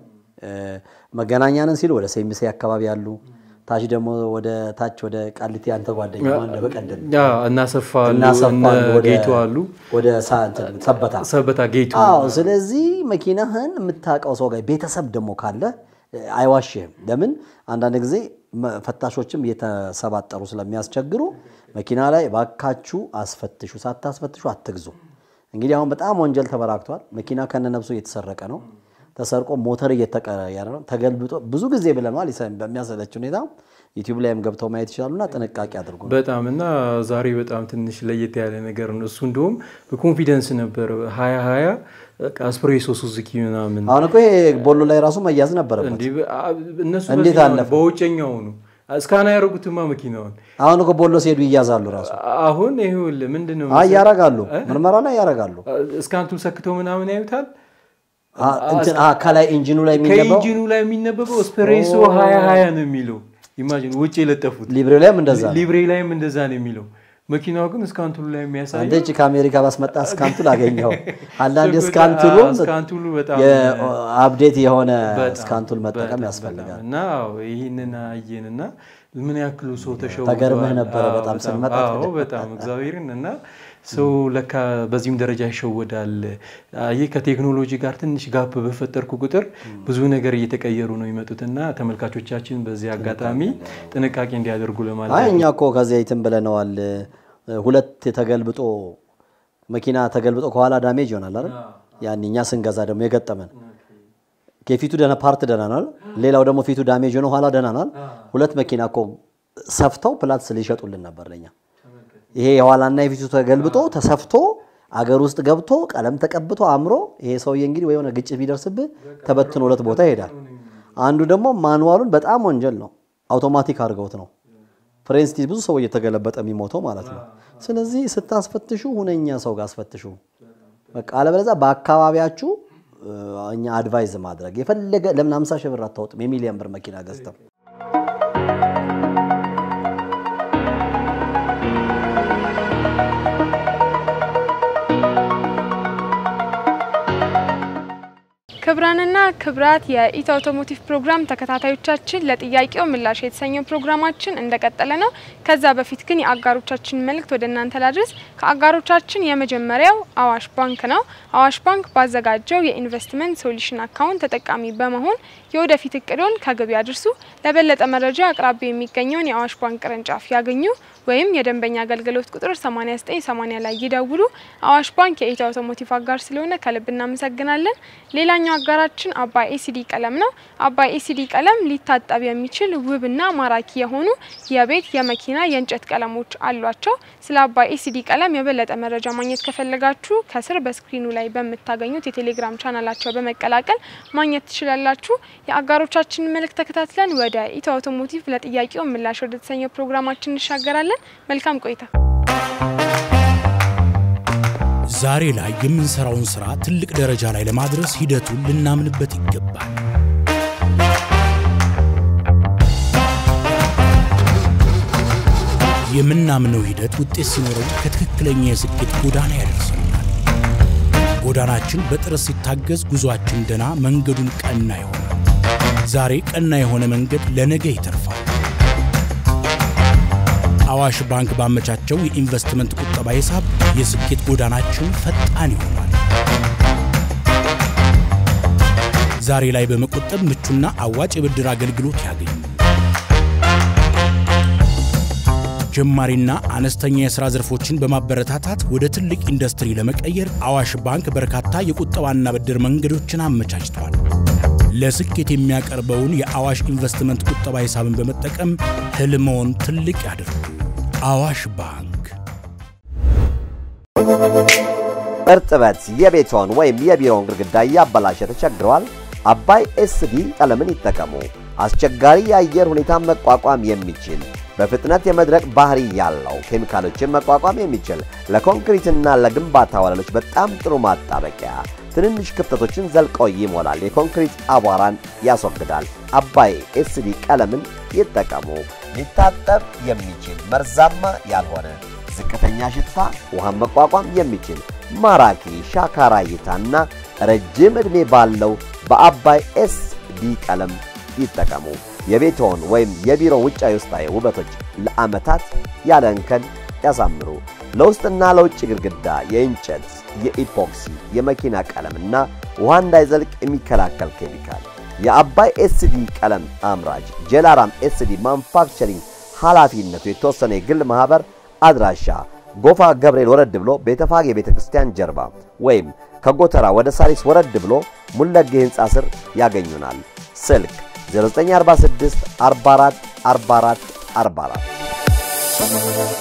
መገናኛንን ሲሉ ወደ ሴሚሴ አካባቢ አሉ። ታች ደግሞ ወደ ታች ወደ ቃሊቲ አንተ ጓደኛ እንደ በቀደም እናሰፋሉ እናሰፋሉ ወደ- ጌቱ አሉ ወደ ሳ- እንትን ሰበታ ሰበታ ጌቱ አዎ ስለዚህ መኪናህን የምታውቀው ሰው ጋር ቤተሰብ ደግሞ ካለ እ፣ አይዋሽህም። ለምን አንዳንድ ጊዜ መ- ፈታሾችም እየተሰባጠሩ ስለሚያስቸግሩ መኪና ላይ ባካችሁ አስፈትሹ፣ ሳታስፈትሹ አትግዙ። እንግዲህ አሁን በጣም ወንጀል ተበራክቷል። መኪና ከነነብሱ እየተሰረቀ ነው። ተሰርቆ ሞተር እየተቀየረ ነው። ተገልብጦ ብዙ ጊዜ ብለናል። ይሰ- በሚያሰለች ሁኔታ ዩቲዩብ ላይም ገብተው ማየት ይችላሉና ጥንቃቄ አድርጉ። በጣም እና ዛሬ በጣም ትንሽ ለየት ያለ ነገር ነው። እሱ እንደውም በኮንፊደንስ ነበር ሀያ ሀያ አስፕሬሶ ሱዙኪ ምናምን አሁን እኮ ይሄ ቦሎ ላይ ራሱ መያዝ ነበረበት። እንዲህ በ- አ- እነሱ እንዴት በዚህኛው ነው፣ አለፈ? በውጨኛው ነው እስካና ያደረጉትማ መኪናውን አሁን እኮ ቦሎ ሲሄዱ ይያዛሉ ራሱ አሁን ይኸውልህ ምንድን ነው አይ ያረጋሉ፣ ምርመራ ላይ ያረጋሉ። እስካንቱን ሰክተው ምናምን ያዩታል። አ- እንትን አ- ከላይ ኢንጂኑ ላይ የሚገባው ከኢንጂኑ ላይ የሚነበበው ስፕሬሶ ሀያ ሀያ ነው የሚለው ኢማጂን ውጭ የለጠፉት ሊብሬ ላይም እንደዛ ነው። ሊብሬ ላይም እንደዛ ነው የሚለው መኪናው ግን እስካንቱሉ ላይ የሚያሳየው አንተ እቺ ከአሜሪካ ባስመጣ እስካንቱል አገኘው። አንዳንድ ችግር- እስካንቱሉ አዎ፣ እስካንቱሉ በጣም አፕዴት የሆነ በጣም፣ እስካንቱል መጠቀም በጣም፣ ያስፈልጋል። በጣም። እና አዎ፣ ይህንን አየን እና ምን ያክሉ ሰው ተሸውዷል። ተገርመህ ነበረ አዎ፣ በጣም ስንመጣ አዎ በጣም እግዚአብሔርን እና ሰው ለካ በዚህም ደረጃ ይሸወዳል። ይህ ከቴክኖሎጂ ጋር ትንሽ ጋፕ በፈጠርኩ ቁጥር ብዙ ነገር እየተቀየሩ ነው የሚመጡት እና ተመልካቾቻችን በዚህ አጋጣሚ ጥንቃቄ እንዲያደርጉ ለማለት አይ እኛ እኮ ከዚያ ይትም ብለነዋል። ሁለት ተገልብጦ መኪና ተገልብጦ ከኋላ ዳሜጅ ይሆናል አይደል? ያን እኛ ስንገዛ ደግሞ የገጠመን ከፊቱ ደህና ፓርት ደህና ናል፣ ሌላው ደግሞ ፊቱ ዳሜጅ ሆነ ኋላ ደህና ናል። ሁለት መኪና እኮ ሰፍተው ፕላትስ ሊሸጡልን ነበር ለኛ። ይሄ የኋላና የፊቱ ተገልብጦ ተሰፍቶ አገር ውስጥ ገብቶ ቀለም ተቀብቶ አምሮ ይሄ ሰውዬ እንግዲህ ወይ የሆነ ግጭት ቢደርስብህ ተበትኖ ሁለት ቦታ ይሄዳል። አንዱ ደግሞ ማኑዋሉን በጣም ወንጀል ነው፣ አውቶማቲክ አድርገውት ነው ፍሬን ስትይዝ ብዙ ሰው እየተገለበጠ የሚሞተው ማለት ነው። ስለዚህ ስታስፈትሹ ሁነኛ ሰው ጋር አስፈትሹ። በቃ አለበለዚያ በአካባቢያችሁ እ፣ እኛ አድቫይዝ ማድረግ የፈለገ ለምን 50 ሺህ ብር አታወጥም? የሚሊየን ብር መኪና ገዝተው ክብራንና ክብራት የኢት አውቶሞቲቭ ፕሮግራም ተከታታዮቻችን ለጥያቄው ምላሽ የተሰኘው ፕሮግራማችን እንደቀጠለ ነው። ከዛ በፊት ግን የአጋሮቻችን መልእክት ወደ እናንተ ላድረስ። ከአጋሮቻችን የመጀመሪያው አዋሽ ባንክ ነው። አዋሽ ባንክ ባዘጋጀው የኢንቨስትመንት ሶሉሽን አካውንት ተጠቃሚ በመሆን የወደፊት እቅዶን ከግብ ያድርሱ። ለበለጠ መረጃ አቅራቢያ የሚገኘውን የአዋሽ ባንክ ቅርንጫፍ ያገኙ ወይም የደንበኛ አገልግሎት ቁጥር 8980 ላይ ይደውሉ። አዋሽ ባንክ የኢት አውቶሞቲቭ አጋር ስለሆነ ከልብ እናመሰግናለን። ሌላኛው አጋራችን አባይ ኤሲዲ ቀለም ነው። አባይ ኤሲዲ ቀለም ሊታጠብ የሚችል ውብና ማራኪ የሆኑ የቤት የመኪና የእንጨት ቀለሞች አሏቸው። ስለ አባይ ኤሲዲ ቀለም የበለጠ መረጃ ማግኘት ከፈለጋችሁ ከስር በስክሪኑ ላይ በምታገኙት የቴሌግራም ቻናላቸው በመቀላቀል ማግኘት ትችላላችሁ። የአጋሮቻችንን መልእክት ተከታትለን ወደ ኢትዮ አውቶሞቲቭ ለጥያቄው ምላሽ ወደ ተሰኘው ፕሮግራማችን እንሻገራለን። መልካም ቆይታ። ዛሬ ላይ የምንሰራውን ስራ ትልቅ ደረጃ ላይ ለማድረስ ሂደቱን ልናምንበት ይገባል። የምናምነው ሂደት ውጤት ሲኖረው ከትክክለኛ የስኬት ጎዳና ያደርሰናል። ጎዳናችን በጥረት ሲታገዝ ጉዞአችን ደና፣ መንገዱን ቀና ይሆናል። ዛሬ ቀና የሆነ መንገድ ለነገ ይተርፋል። አዋሽ ባንክ ባመቻቸው የኢንቨስትመንት ቁጠባ ሂሳብ የስኬት ጎዳናችን ፈጣን ይሆናል። ዛሬ ላይ በመቆጠብ ምቹና አዋጭ የብድር አገልግሎት ያገኙ። ጀማሪና አነስተኛ የሥራ ዘርፎችን በማበረታታት ወደ ትልቅ ኢንዱስትሪ ለመቀየር አዋሽ ባንክ በርካታ የቁጠባና ብድር መንገዶችን አመቻችቷል። ለስኬት የሚያቀርበውን የአዋሽ ኢንቨስትመንት ቁጠባ ሂሳብን በመጠቀም ህልሞን ትልቅ ያድርጉ። አዋሽ ባንክ። እርጥበት የቤቶን ወይም የቢሮውን ግድግዳ እያበላሸ ተቸግረዋል? አባይ ኤስዲ ቀለምን ይጠቀሙ። አስቸጋሪ የአየር ሁኔታን መቋቋም የሚችል በፍጥነት የመድረቅ ባህሪ ያለው ኬሚካሎችን መቋቋም የሚችል ለኮንክሪትና ለግንባታ ወለሎች በጣም ጥሩ ማጣበቂያ ትንንሽ ክፍተቶችን ዘልቀው ይሞላል። የኮንክሪት አቧራን ያስወግዳል። አባይ ኤስዲ ቀለምን ይጠቀሙ። ሊታጠብ የሚችል መርዛማ ያልሆነ ዝቅተኛ ሽታ ውሃን መቋቋም የሚችል ማራኪ ሻካራ እይታና ረጅም ዕድሜ ባለው በአባይ ኤስዲ ቀለም ይጠቀሙ። የቤትዎን ወይም የቢሮ ውጫዊ ውስጣዊ ውበቶች ለዓመታት ያለ እንከን ያሳምሩ። ለውስጥና ለውጭ ግድግዳ የእንጨት፣ የኢፖክሲ፣ የመኪና ቀለምና ውሃ እንዳይዘልቅ የሚከላከል ኬሚካል የአባይ ኤስዲ ቀለም አምራች ጀላራም ኤስዲ ማኑፋክቸሪንግ ኃላፊነቱ የተወሰነ የግል ማኅበር አድራሻ ጎፋ ገብርኤል ወረድ ብሎ ቤተፋጌ ቤተ ክርስቲያን ጀርባ ወይም ከጎተራ ወደ ሳሪስ ወረድ ብሎ ሙለጌ ሕንፃ ስር ያገኙናል። ስልክ 0946 44 44 44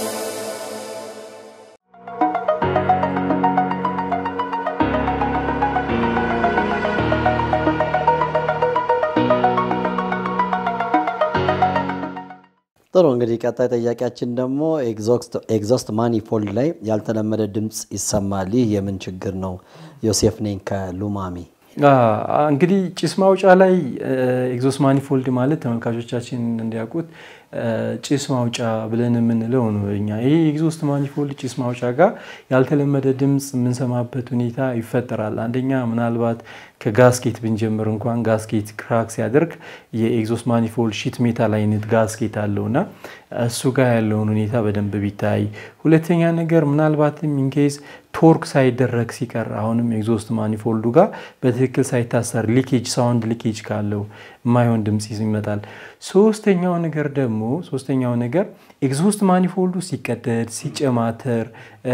ጥሩ እንግዲህ ቀጣይ ጥያቄያችን ደግሞ ኤግዞስት ማኒፎልድ ላይ ያልተለመደ ድምፅ ይሰማል። ይህ የምን ችግር ነው? ዮሴፍ ነኝ ከሉማሜ። እንግዲህ ጭስ ማውጫ ላይ ኤግዞስት ማኒፎልድ ማለት ተመልካቾቻችን እንዲያውቁት ጭስ ማውጫ ብለን የምንለው ነው። እኛ ይህ ኤግዞስት ማኒፎልድ ጭስ ማውጫ ጋር ያልተለመደ ድምፅ የምንሰማበት ሁኔታ ይፈጠራል። አንደኛ ምናልባት ከጋስኬት ብንጀምር እንኳን ጋስኬት ክራክ ሲያደርግ የኤግዞስት ማኒፎልድ ሺት ሜታል አይነት ጋስኬት አለውና እሱ ጋር ያለውን ሁኔታ በደንብ ቢታይ። ሁለተኛ ነገር ምናልባትም ኢንኬዝ ቶርክ ሳይደረግ ሲቀር አሁንም ኤግዞስት ማኒፎልዱ ጋር በትክክል ሳይታሰር ሊኬጅ ሳውንድ ሊኬጅ ካለው የማይሆን ድምፅ ይመጣል። ሶስተኛው ነገር ደግሞ ሶስተኛው ነገር ኤግዞስት ማኒፎልዱ ሲቀደድ ሲጨማተር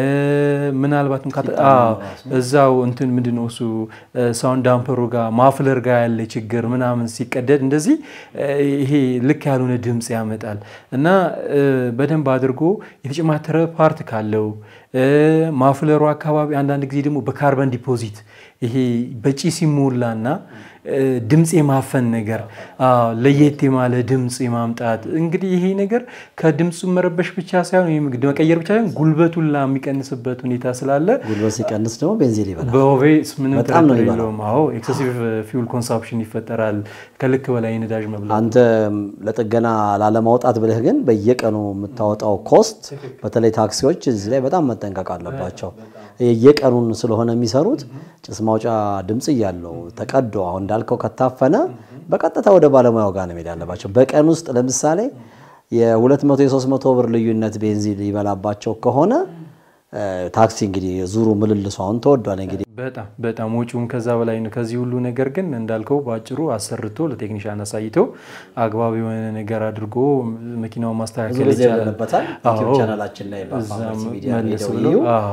ምናልባትም እዛው እንትን ምንድነው እሱ ሳውንድ ዳምፐሩ ጋር ማፍለር ጋር ያለ ችግር ምናምን ሲቀደድ እንደዚህ ይሄ ልክ ያልሆነ ድምፅ ያመጣል እና በደንብ አድርጎ የተጨማተረ ፓርት ካለው ማፍለሩ አካባቢ አንዳንድ ጊዜ ደግሞ በካርበን ዲፖዚት ይሄ በጪስ ይሞላና ድምፅ የማፈን ነገር ለየት የማለ ድምፅ የማምጣት እንግዲህ ይሄ ነገር ከድምፁ መረበሽ ብቻ ሳይሆን መቀየር ብቻ ሳይሆን ጉልበቱን ላ የሚቀንስበት ሁኔታ ስላለ ጉልበት ሲቀንስ ደግሞ ቤንዚን ይበላል። በኦቬስ ምንም በጣም ነው ጥርጥር የሚበላው። የለውም። አዎ ኤክሰሲቭ ፊውል ኮንሳፕሽን ይፈጠራል። ከልክ በላይ ነዳጅ መብላት አንተ ለጥገና ላለማውጣት ብለህ ግን በየቀኑ የምታወጣው ኮስት በተለይ ታክሲዎች እዚህ ላይ በጣም መጠንቀቅ አለባቸው። የየቀኑን ስለሆነ የሚሰሩት ጭስ ማውጫ ድምፅ እያለው ተቀዶ አሁን እንዳልከው ከታፈነ በቀጥታ ወደ ባለሙያው ጋር ነው መሄድ ያለባቸው። በቀን ውስጥ ለምሳሌ የ200 የ300 ብር ልዩነት ቤንዚን ሊበላባቸው ከሆነ እ፣ ታክሲ እንግዲህ ዙሩ ምልልሱ አሁን ተወዷል እንግዲህ በጣም በጣም ወጪውም ከዛ በላይ ነው። ከዚህ ሁሉ ነገር ግን እንዳልከው በአጭሩ አሰርቶ ለቴክኒሻን አሳይቶ አግባብ የሆነ ነገር አድርጎ መኪናውን ብዙ ማስተካከል ጊዜ ይቻላል። ብለንበታል። ዩቲዩብ አዎ። ቻናላችን ላይ እዛም በአምባሲ ሚዲያ መለስ ሄደው ብሎ ይዩ። አዎ።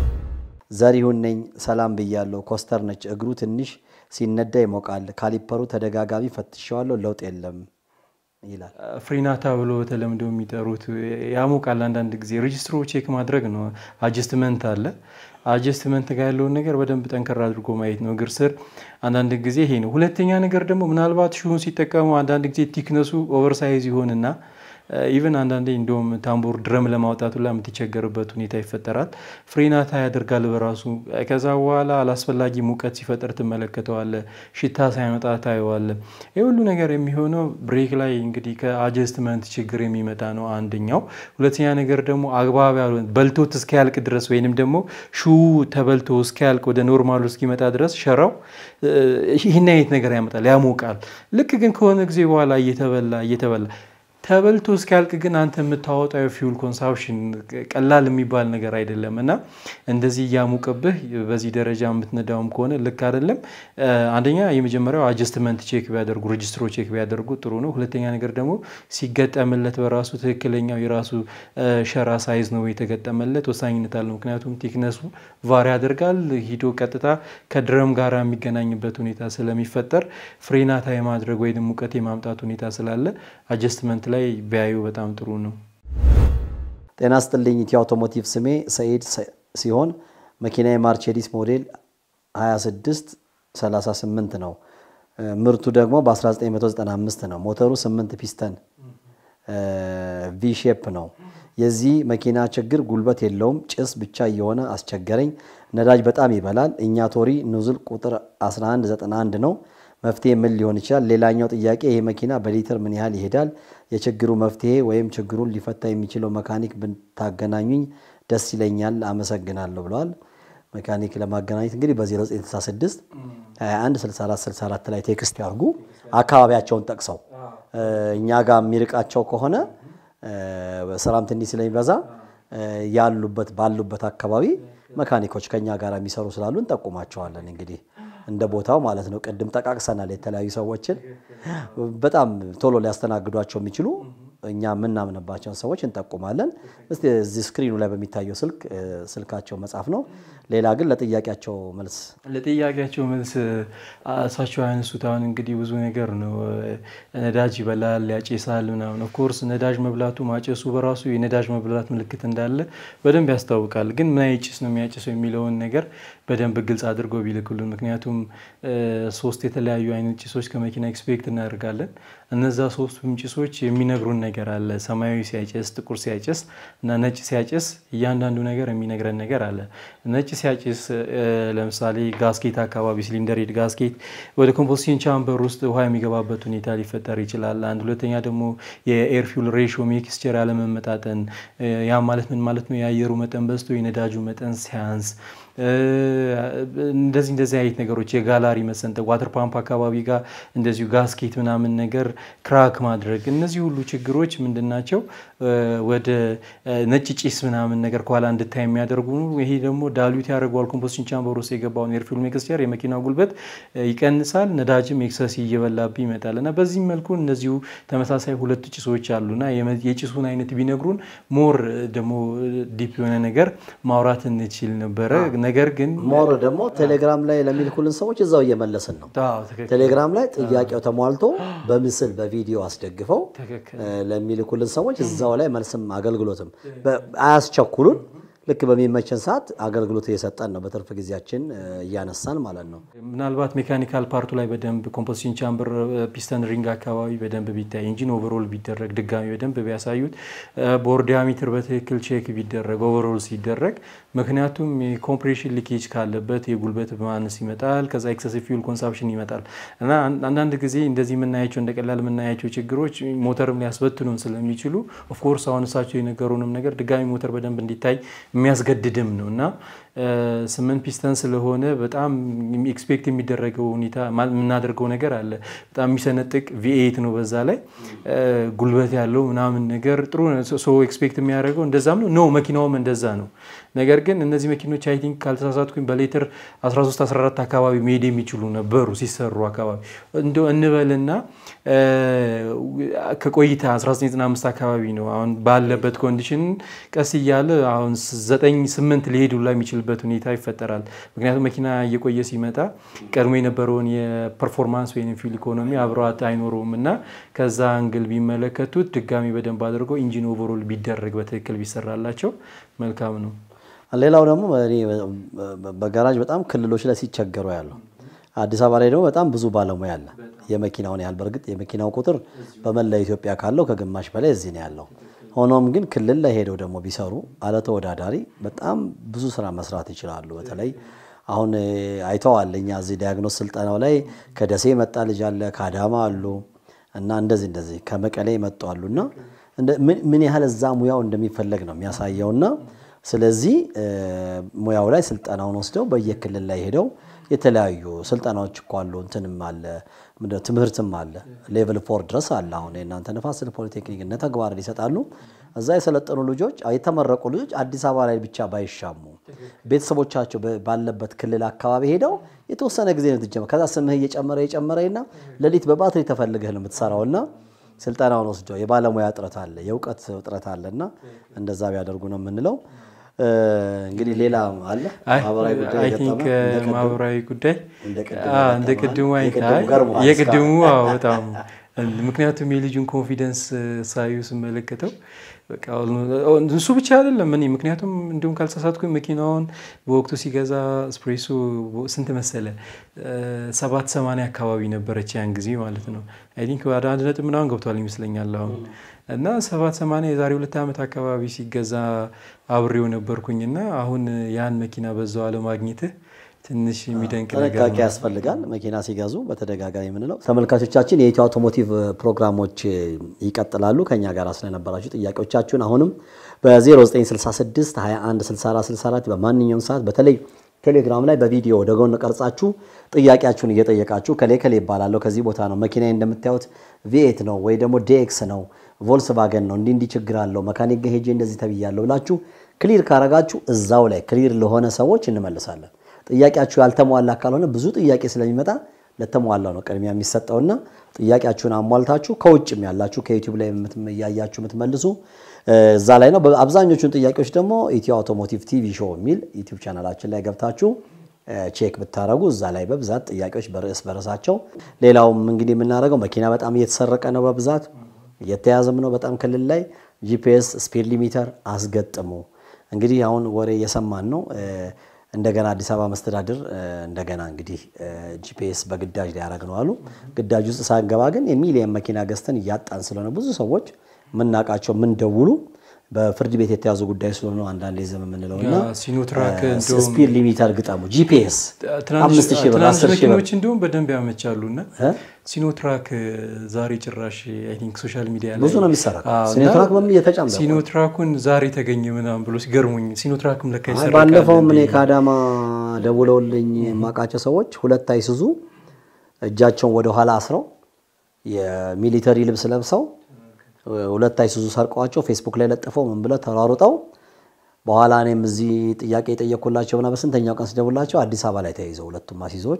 ዘሪሁን ነኝ ሰላም ብያለሁ። ኮስተር ነች። እግሩ ትንሽ ሲነዳ ይሞቃል። ካሊፐሩ ተደጋጋሚ ፈትሸዋለሁ፣ ለውጥ የለም ይላል። ፍሪናታ ብሎ በተለምዶ የሚጠሩት ያሞቃል። አንዳንድ ጊዜ ሬጅስትሮ ቼክ ማድረግ ነው። አጀስትመንት አለ። አጀስትመንት ጋር ያለውን ነገር በደንብ ጠንከር አድርጎ ማየት ነው። እግር ስር አንዳንድ ጊዜ ይሄ ነው። ሁለተኛ ነገር ደግሞ ምናልባት ሹን ሲጠቀሙ አንዳንድ ጊዜ ቲክነሱ ኦቨርሳይዝ ይሆንና ኢቨን አንዳንዴ እንደውም ታምቡር ድረም ለማውጣት ሁላ የምትቸገርበት ሁኔታ ይፈጠራል። ፍሬናታ ያደርጋል በራሱ ከዛ በኋላ አላስፈላጊ ሙቀት ሲፈጠር ትመለከተዋለ። ሽታ ሳይመጣ ታየዋለ። ይህ ሁሉ ነገር የሚሆነው ብሬክ ላይ እንግዲህ ከአጀስትመንት ችግር የሚመጣ ነው አንደኛው። ሁለተኛ ነገር ደግሞ አግባብ ያልሆነ በልቶት እስኪያልቅ ድረስ ወይንም ደግሞ ሹ ተበልቶ እስኪያልቅ ወደ ኖርማሉ እስኪመጣ ድረስ ሸራው ይህን አይነት ነገር ያመጣል፣ ያሞቃል። ልክ ግን ከሆነ ጊዜ በኋላ እየተበላ እየተበላ ተበልቶ እስኪያልቅ ግን አንተ የምታወጣው የፊውል ኮንሳምፕሽን ቀላል የሚባል ነገር አይደለም እና እንደዚህ እያሞቀብህ በዚህ ደረጃ የምትነዳውም ከሆነ ልክ አይደለም። አንደኛ የመጀመሪያው አጀስትመንት ቼክ ቢያደርጉ ሬጅስትሮ ቼክ ቢያደርጉ ጥሩ ነው። ሁለተኛ ነገር ደግሞ ሲገጠምለት በራሱ ትክክለኛው የራሱ ሸራ ሳይዝ ነው የተገጠመለት ወሳኝነት አለው። ምክንያቱም ቲክነሱ ቫሪ ያደርጋል። ሂዶ ቀጥታ ከድረም ጋር የሚገናኝበት ሁኔታ ስለሚፈጠር ፍሬናታ የማድረግ ወይም ሙቀት የማምጣት ሁኔታ ስላለ አጀስትመንት ላይ ቢያዩ በጣም ጥሩ ነው። ጤና ስጥልኝ። ኢትዮ አውቶሞቲቭ ስሜ ሰኢድ ሲሆን መኪና የማርቼዲስ ሞዴል 26 38 ነው። ምርቱ ደግሞ በ1995 ነው። ሞተሩ 8 ፒስተን ቪ ሼፕ ነው። የዚህ መኪና ችግር ጉልበት የለውም፣ ጭስ ብቻ እየሆነ አስቸገረኝ። ነዳጅ በጣም ይበላል። እኛ ቶሪ ኑዝል ቁጥር 1191 ነው። መፍትሄ ምን ሊሆን ይችላል? ሌላኛው ጥያቄ ይሄ መኪና በሊትር ምን ያህል ይሄዳል? የችግሩ መፍትሄ ወይም ችግሩን ሊፈታ የሚችለው መካኒክ ብታገናኙኝ ደስ ይለኛል። አመሰግናለሁ ብለዋል። መካኒክ ለማገናኘት እንግዲህ በ0966 21 64 64 ላይ ቴክስት ያርጉ። አካባቢያቸውን ጠቅሰው እኛ ጋር የሚርቃቸው ከሆነ ስራም ትንሽ ስለሚበዛ ያሉበት ባሉበት አካባቢ መካኒኮች ከኛ ጋር የሚሰሩ ስላሉ እንጠቁማቸዋለን። እንግዲህ እንደ ቦታው ማለት ነው። ቅድም ጠቃቅሰናል። የተለያዩ ሰዎችን በጣም ቶሎ ሊያስተናግዷቸው የሚችሉ እኛ የምናምንባቸውን ሰዎች እንጠቁማለን። እስቲ እዚህ ስክሪኑ ላይ በሚታየው ስልክ ስልካቸው መጻፍ ነው። ሌላ ግን ለጥያቄያቸው መልስ ለጥያቄያቸው መልስ እሳቸው ያነሱት አሁን እንግዲህ ብዙ ነገር ነው። ነዳጅ ይበላል፣ ያጨሳል ምናምን። ኦፍኮርስ ነዳጅ መብላቱ ማጨሱ በራሱ የነዳጅ መብላት ምልክት እንዳለ በደንብ ያስታውቃል። ግን ምን አይነት ጭስ ነው የሚያጨሰው የሚለውን ነገር በደንብ ግልጽ አድርገው ቢልኩልን። ምክንያቱም ሶስት የተለያዩ አይነት ጭሶች ከመኪና ኤክስፔክት እናደርጋለን። እነዛ ሶስቱም ጭሶች የሚነግሩን ነገር አለ። ሰማያዊ ሲያጨስ፣ ጥቁር ሲያጨስ እና ነጭ ሲያጨስ እያንዳንዱ ነገር የሚነግረን ነገር አለ። ነጭ ሲያጭስ ለምሳሌ ጋስኬት አካባቢ ሲሊንደር ሄድ ጋስኬት ወደ ኮምፖስቲን ቻምበር ውስጥ ውሃ የሚገባበት ሁኔታ ሊፈጠር ይችላል። አንድ ሁለተኛ ደግሞ የኤር ፊውል ሬሽዮ ሚክስቸር ያለመመጣጠን፣ ያ ማለት ምን ማለት ነው? የአየሩ መጠን በዝቶ የነዳጁ መጠን ሲያንስ እንደዚህ እንደዚህ አይነት ነገሮች የጋላሪ መሰንጠቅ፣ ዋተር ፓምፕ አካባቢ ጋር እንደዚሁ ጋስኬት ምናምን ነገር ክራክ ማድረግ፣ እነዚህ ሁሉ ችግሮች ምንድን ናቸው? ወደ ነጭ ጭስ ምናምን ነገር ከኋላ እንድታይ የሚያደርጉ ይሄ ደግሞ ዳሉት ያደርገዋል። ኮምፖስቲን ቻምበር ውስጥ የገባውን ኤርፊል ሚክስቸር የመኪናው ጉልበት ይቀንሳል። ነዳጅም ኤክሰስ እየበላብህ ይመጣል እና በዚህም መልኩ እነዚሁ ተመሳሳይ ሁለት ጭሶች አሉና የጭሱን አይነት ቢነግሩን ሞር ደግሞ ዲፕ የሆነ ነገር ማውራት እንችል ነበረ። ነገር ግን ሞር ደግሞ ቴሌግራም ላይ ለሚልኩልን ሰዎች እዛው እየመለስን ነው። ቴሌግራም ላይ ጥያቄው ተሟልቶ በምስል በቪዲዮ አስደግፈው ለሚልኩልን ሰዎች እዛው ላይ መልስም አገልግሎትም አያስቸኩሉን። ልክ በሚመችን ሰዓት አገልግሎት እየሰጠን ነው። በትርፍ ጊዜያችን እያነሳን ማለት ነው። ምናልባት ሜካኒካል ፓርቱ ላይ በደንብ ኮምፖዚሽን ቻምበር፣ ፒስተን ሪንግ አካባቢ በደንብ ቢታይ፣ ኢንጂን ኦቨሮል ቢደረግ ድጋሚ በደንብ ቢያሳዩት፣ ቦር ዲያሜትር በትክክል ቼክ ቢደረግ ኦቨሮል ሲደረግ፣ ምክንያቱም የኮምፕሬሽን ሊኬጅ ካለበት የጉልበት ማነስ ይመጣል። ከዛ ኤክሰሲቭ ፊውል ኮንሳምፕሽን ይመጣል እና አንዳንድ ጊዜ እንደዚህ የምናያቸው እንደ ቀላል የምናያቸው ችግሮች ሞተርም ሊያስበትኑን ስለሚችሉ ኦፍኮርስ አሁን እሳቸው የነገሩንም ነገር ድጋሚ ሞተር በደንብ እንዲታይ የሚያስገድድም ነው እና ስምንት ፒስተን ስለሆነ በጣም ኤክስፔክት የሚደረገው ሁኔታ የምናደርገው ነገር አለ። በጣም የሚሰነጥቅ ቪኤት ነው። በዛ ላይ ጉልበት ያለው ምናምን ነገር ጥሩ ሰው ኤክስፔክት የሚያደርገው እንደዛም ነው። ኖ መኪናውም እንደዛ ነው። ነገር ግን እነዚህ መኪኖች አይ ቲንክ ካልተሳሳትኩኝ በሌትር 13 14 አካባቢ መሄድ የሚችሉ ነበሩ ሲሰሩ አካባቢ እንደ እንበልና ከቆይታ 1995 አካባቢ ነው አሁን ባለበት ኮንዲሽን ቀስ እያለ አሁን 9 8 ሊሄዱ ላይ የሚችልበት ሁኔታ ይፈጠራል። ምክንያቱም መኪና እየቆየ ሲመጣ ቀድሞ የነበረውን የፐርፎርማንስ ወይም ፊል ኢኮኖሚ አብረዋት አይኖረውም እና ከዛ አንግል ቢመለከቱት ድጋሚ በደንብ አድርገው ኢንጂን ኦቨሮል ቢደረግ በትክክል ቢሰራላቸው መልካም ነው። ሌላው ደግሞ እኔ በጋራጅ በጣም ክልሎች ላይ ሲቸገሩ ያለው አዲስ አበባ ላይ ደግሞ በጣም ብዙ ባለሙያ አለ። የመኪናውን ያህል በእርግጥ የመኪናው ቁጥር በመላ ኢትዮጵያ ካለው ከግማሽ በላይ እዚህ ነው ያለው። ሆኖም ግን ክልል ላይ ሄደው ደግሞ ቢሰሩ አለ ተወዳዳሪ በጣም ብዙ ስራ መስራት ይችላሉ። በተለይ አሁን አይተዋል። እኛ እዚህ ዲያግኖስ ስልጠናው ላይ ከደሴ የመጣ ልጅ አለ፣ ከአዳማ አሉ እና እንደዚህ እንደዚህ ከመቀሌ የመጡ አሉ እና ምን ያህል እዛ ሙያው እንደሚፈለግ ነው የሚያሳየውና ስለዚህ ሙያው ላይ ስልጠናውን ወስደው በየክልል ላይ ሄደው የተለያዩ ስልጠናዎች እኮ አሉ። እንትንም አለ ምንድነው ትምህርትም አለ ሌቭል ፎር ድረስ አለ። አሁን የእናንተ ነፋስ ስልክ ፖሊቴክኒክ እነ ተግባርን ይሰጣሉ። እዛ የሰለጠኑ ልጆች የተመረቁ ልጆች አዲስ አበባ ላይ ብቻ ባይሻሙ ቤተሰቦቻቸው ባለበት ክልል አካባቢ ሄደው የተወሰነ ጊዜ ነው ትጀመር። ከዛ ስምህ እየጨመረ እየጨመረና ሌሊት በባትሪ ተፈልገህ ነው የምትሰራውና ስልጠናውን ወስደው የባለሙያ እጥረት አለ፣ የእውቀት እጥረት አለና እንደዛ ቢያደርጉ ነው የምንለው። እንግዲህ ሌላ አለ ማህበራዊ ጉዳይ አይ ቲንክ የገጠመ? ማህበራዊ ጉዳይ እንደ ቅድሙ አዎ፣ እንደ የገጠመ? ቅድሙ አይ የቅድሙ አይ፣ ገርሞሃል የቅድሙ አዎ፣ በጣም ምክንያቱም የልጁን ኮንፊደንስ ሳዩ ስመለከተው በቃ እሱ ብቻ አይደለም እኔ ምክንያቱም እንዲሁም ካልተሳሳትኩኝ መኪናውን በወቅቱ ሲገዛ ስፕሬሶ ስንት መሰለ ሰባት ሰማንያ አካባቢ ነበረች ያን ጊዜ ማለት ነው። አይ ቲንክ ወደ አንድ ነጥብ ምናምን ገብቷል ይመስለኛል አሁን እና ሰባት ሰማንያ የዛሬ ሁለት ዓመት አካባቢ ሲገዛ አብሬው ነበርኩኝና አሁን ያን መኪና በዛው አለማግኘትህ ትንሽ የሚደንቅ ነገር ጥንቃቄ ነው። ያስፈልጋል። መኪና ሲገዙ በተደጋጋሚ የምንለው ተመልካቾቻችን፣ የኢትዮ አውቶሞቲቭ ፕሮግራሞች ይቀጥላሉ። ከኛ ጋር ስለነበራችሁ ጥያቄዎቻችሁን አሁንም በ0966 21 64 64 በማንኛውም ሰዓት በተለይ ቴሌግራም ላይ በቪዲዮ ወደ ጎን ቀርጻችሁ ጥያቄያችሁን እየጠየቃችሁ ከሌ ከሌ ይባላለሁ ከዚህ ቦታ ነው መኪና እንደምታዩት ቪኤት ነው ወይ ደግሞ ዲኤክስ ነው ቮልስቫገን ነው እንዲህ እንዲህ ችግር አለው መካኒክ ጋር ሄጄ እንደዚህ ተብያለሁ ብላችሁ ክሊር ካረጋችሁ እዛው ላይ ክሊር ለሆነ ሰዎች እንመልሳለን። ጥያቄያችሁ ያልተሟላ ካልሆነ ብዙ ጥያቄ ስለሚመጣ ለተሟላው ነው ቅድሚያ የሚሰጠውና ጥያቄያችሁን አሟልታችሁ ከውጭም ያላችሁ ከዩቲዩብ ላይ የምትም- እያያችሁ የምትመልሱ እዛ ላይ ነው። አብዛኞቹን ጥያቄዎች ደግሞ ኢትዮ አውቶሞቲቭ ቲቪ ሾው የሚል ዩቲዩብ ቻናላችን ላይ ገብታችሁ ቼክ ብታረጉ እዛ ላይ በብዛት ጥያቄዎች በርዕስ በርዕሳቸው። ሌላውም እንግዲህ የምናደርገው መኪና በጣም እየተሰረቀ ነው፣ በብዛት እየተያዘም ነው። በጣም ክልል ላይ ጂፒኤስ ስፒድ ሊሚተር አስገጥሙ። እንግዲህ አሁን ወሬ እየሰማን ነው። እንደገና አዲስ አበባ መስተዳድር እንደገና እንግዲህ ጂፒኤስ በግዳጅ ሊያደርግ ነው አሉ። ግዳጅ ውስጥ ሳንገባ ግን የሚሊየን መኪና ገዝተን እያጣን ስለሆነ ብዙ ሰዎች የምናውቃቸው የምንደውሉ በፍርድ ቤት የተያዙ ጉዳይ ስለሆነ አንዳንዴ ዝም የምንለው እና ሲኖትራክ እንደውም ስፒድ ሊሚተር ግጠሙ ጂፒኤስ ትናንሽ አምስት ሺህ ብር ትናንሽ አስር ሺህ ብር መኪኖች እንዲሁም በደንብ ያመቻሉ እና እ? ሲኖትራክ ዛሬ ጭራሽ አይ ቲንክ ሶሻል ሚዲያ ላይ ብዙ ነው የሚሰራው። አዎ፣ እና ሲኖትራክ በምን እየተጫነ ነው? ሲኖትራኩን ዛሬ ተገኘ ምናምን ብሎ ሲገርሙኝ ሲኖትራክም ለካ አይ ይሰረቃል ባለፈውም እኔ እንዴ? ከአዳማ ደውለውልኝ የማውቃቸው ሰዎች ሁለት አይሱዙ እጃቸውን ወደ ኋላ አስረው የሚሊተሪ ልብስ ለብሰው ሁለት አይሱዙ ሰርቀዋቸው ፌስቡክ ላይ ለጥፈው ምን ብለው ተሯሩጠው በኋላ እኔም እዚህ ጥያቄ የጠየኩላቸውና በስንተኛው ቀን ስደውላቸው አዲስ አበባ ላይ ተይዘው ሁለቱም አሲዞች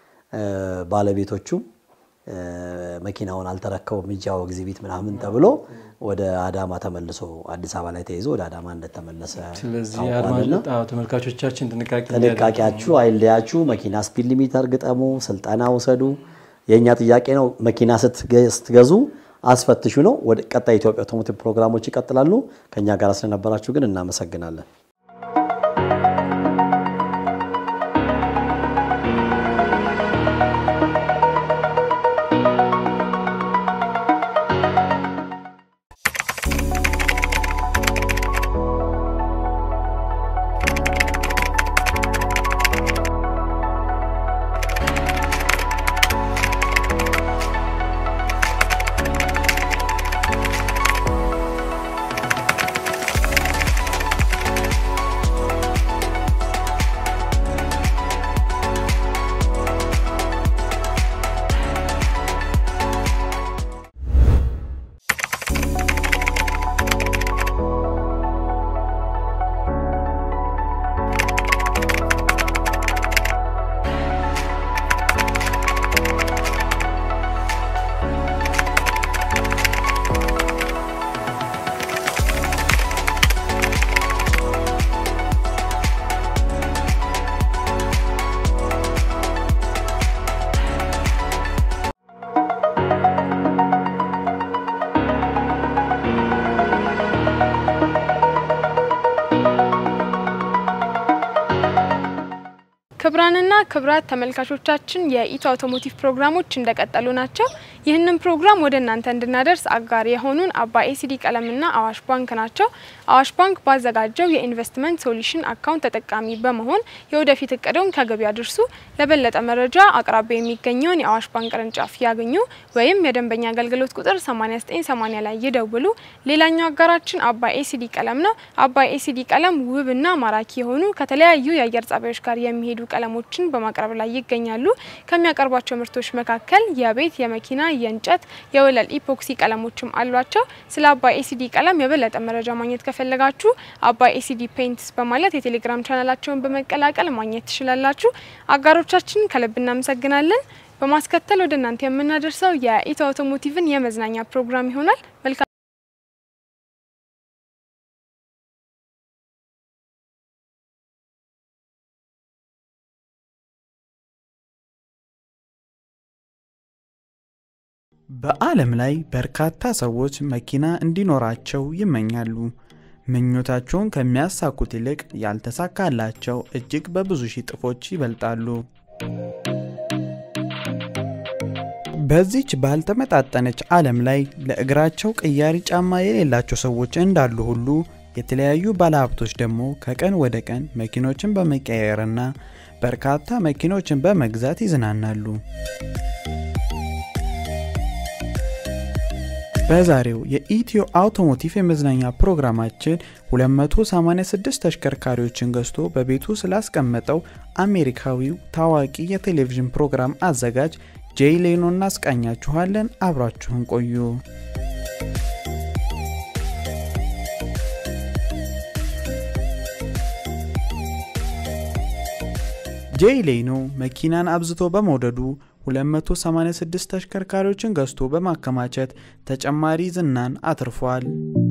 ባለቤቶቹ እ፣ መኪናውን አልተረከቡም እጃው ኤግዚቢት ምናምን ተብሎ ወደ አዳማ ተመልሶ አዲስ አበባ ላይ ተይዞ ወደ አዳማ እንደተመለሰ ስለዚህ ታውቋልና አድማጭ አዎ፣ ተመልካቾቻችን ጥንቃቄ እንዲያደርጉ ጥንቃቄያችሁ አይለያችሁ። መኪና ስፒድ ሊሚተር ግጠሙ፣ ስልጠና ውሰዱ። የእኛ ጥያቄ ነው። መኪና ስትገ- ስትገዙ አስፈትሹ ነው። ወደ ቀጣይ ኢትዮጵያ አውቶሞቲቭ ፕሮግራሞች ይቀጥላሉ። ከእኛ ጋር ስለነበራችሁ ግን እናመሰግናለን። ክብራንና ክብራት ተመልካቾቻችን የኢትዮ አውቶሞቲቭ ፕሮግራሞች እንደቀጠሉ ናቸው። ይህንን ፕሮግራም ወደ እናንተ እንድናደርስ አጋር የሆኑን አባይ ኤሲዲ ቀለምና አዋሽ ባንክ ናቸው። አዋሽ ባንክ ባዘጋጀው የኢንቨስትመንት ሶሉሽን አካውንት ተጠቃሚ በመሆን የወደፊት እቅደውን ከግብ ያድርሱ። ለበለጠ መረጃ አቅራቢያ የሚገኘውን የአዋሽ ባንክ ቅርንጫፍ ያገኙ ወይም የደንበኛ አገልግሎት ቁጥር 8980 ላይ ይደውሉ። ሌላኛው አጋራችን አባይ ኤሲዲ ቀለም ነው። አባይ ኤሲዲ ቀለም ውብና ማራኪ የሆኑ ከተለያዩ የአየር ጸባዮች ጋር የሚሄዱ ቀለሞችን በማቅረብ ላይ ይገኛሉ። ከሚያቀርቧቸው ምርቶች መካከል የቤት፣ የመኪና፣ የእንጨት፣ የወለል ኢፖክሲ ቀለሞችም አሏቸው። ስለ አባይ ኤሲዲ ቀለም የበለጠ መረጃ ማግኘት ከፈለጋችሁ አባይ ኤሲዲ ፔይንትስ በማለት የቴሌግራም ቻናላቸውን በመቀላቀል ማግኘት ትችላላችሁ። አጋሮቻችን ከልብ እናመሰግናለን። በማስከተል ወደ እናንተ የምናደርሰው የኢትዮ አውቶሞቲቭን የመዝናኛ ፕሮግራም ይሆናል። መልካም በዓለም ላይ በርካታ ሰዎች መኪና እንዲኖራቸው ይመኛሉ። ምኞታቸውን ከሚያሳኩት ይልቅ ያልተሳካላቸው እጅግ በብዙ ሺህ ጥፎች ይበልጣሉ። በዚች ባልተመጣጠነች ዓለም ላይ ለእግራቸው ቅያሪ ጫማ የሌላቸው ሰዎች እንዳሉ ሁሉ የተለያዩ ባለሀብቶች ደግሞ ከቀን ወደ ቀን መኪኖችን በመቀየርና በርካታ መኪኖችን በመግዛት ይዝናናሉ። በዛሬው የኢትዮ አውቶሞቲቭ የመዝናኛ ፕሮግራማችን 286 ተሽከርካሪዎችን ገዝቶ በቤቱ ስላስቀመጠው አሜሪካዊው ታዋቂ የቴሌቪዥን ፕሮግራም አዘጋጅ ጄይ ሌኖ እናስቃኛችኋለን። አብራችሁን ቆዩ። ጄይ ሌኖ መኪናን አብዝቶ በመውደዱ 286 ተሽከርካሪዎችን ገዝቶ በማከማቸት ተጨማሪ ዝናን አትርፏል።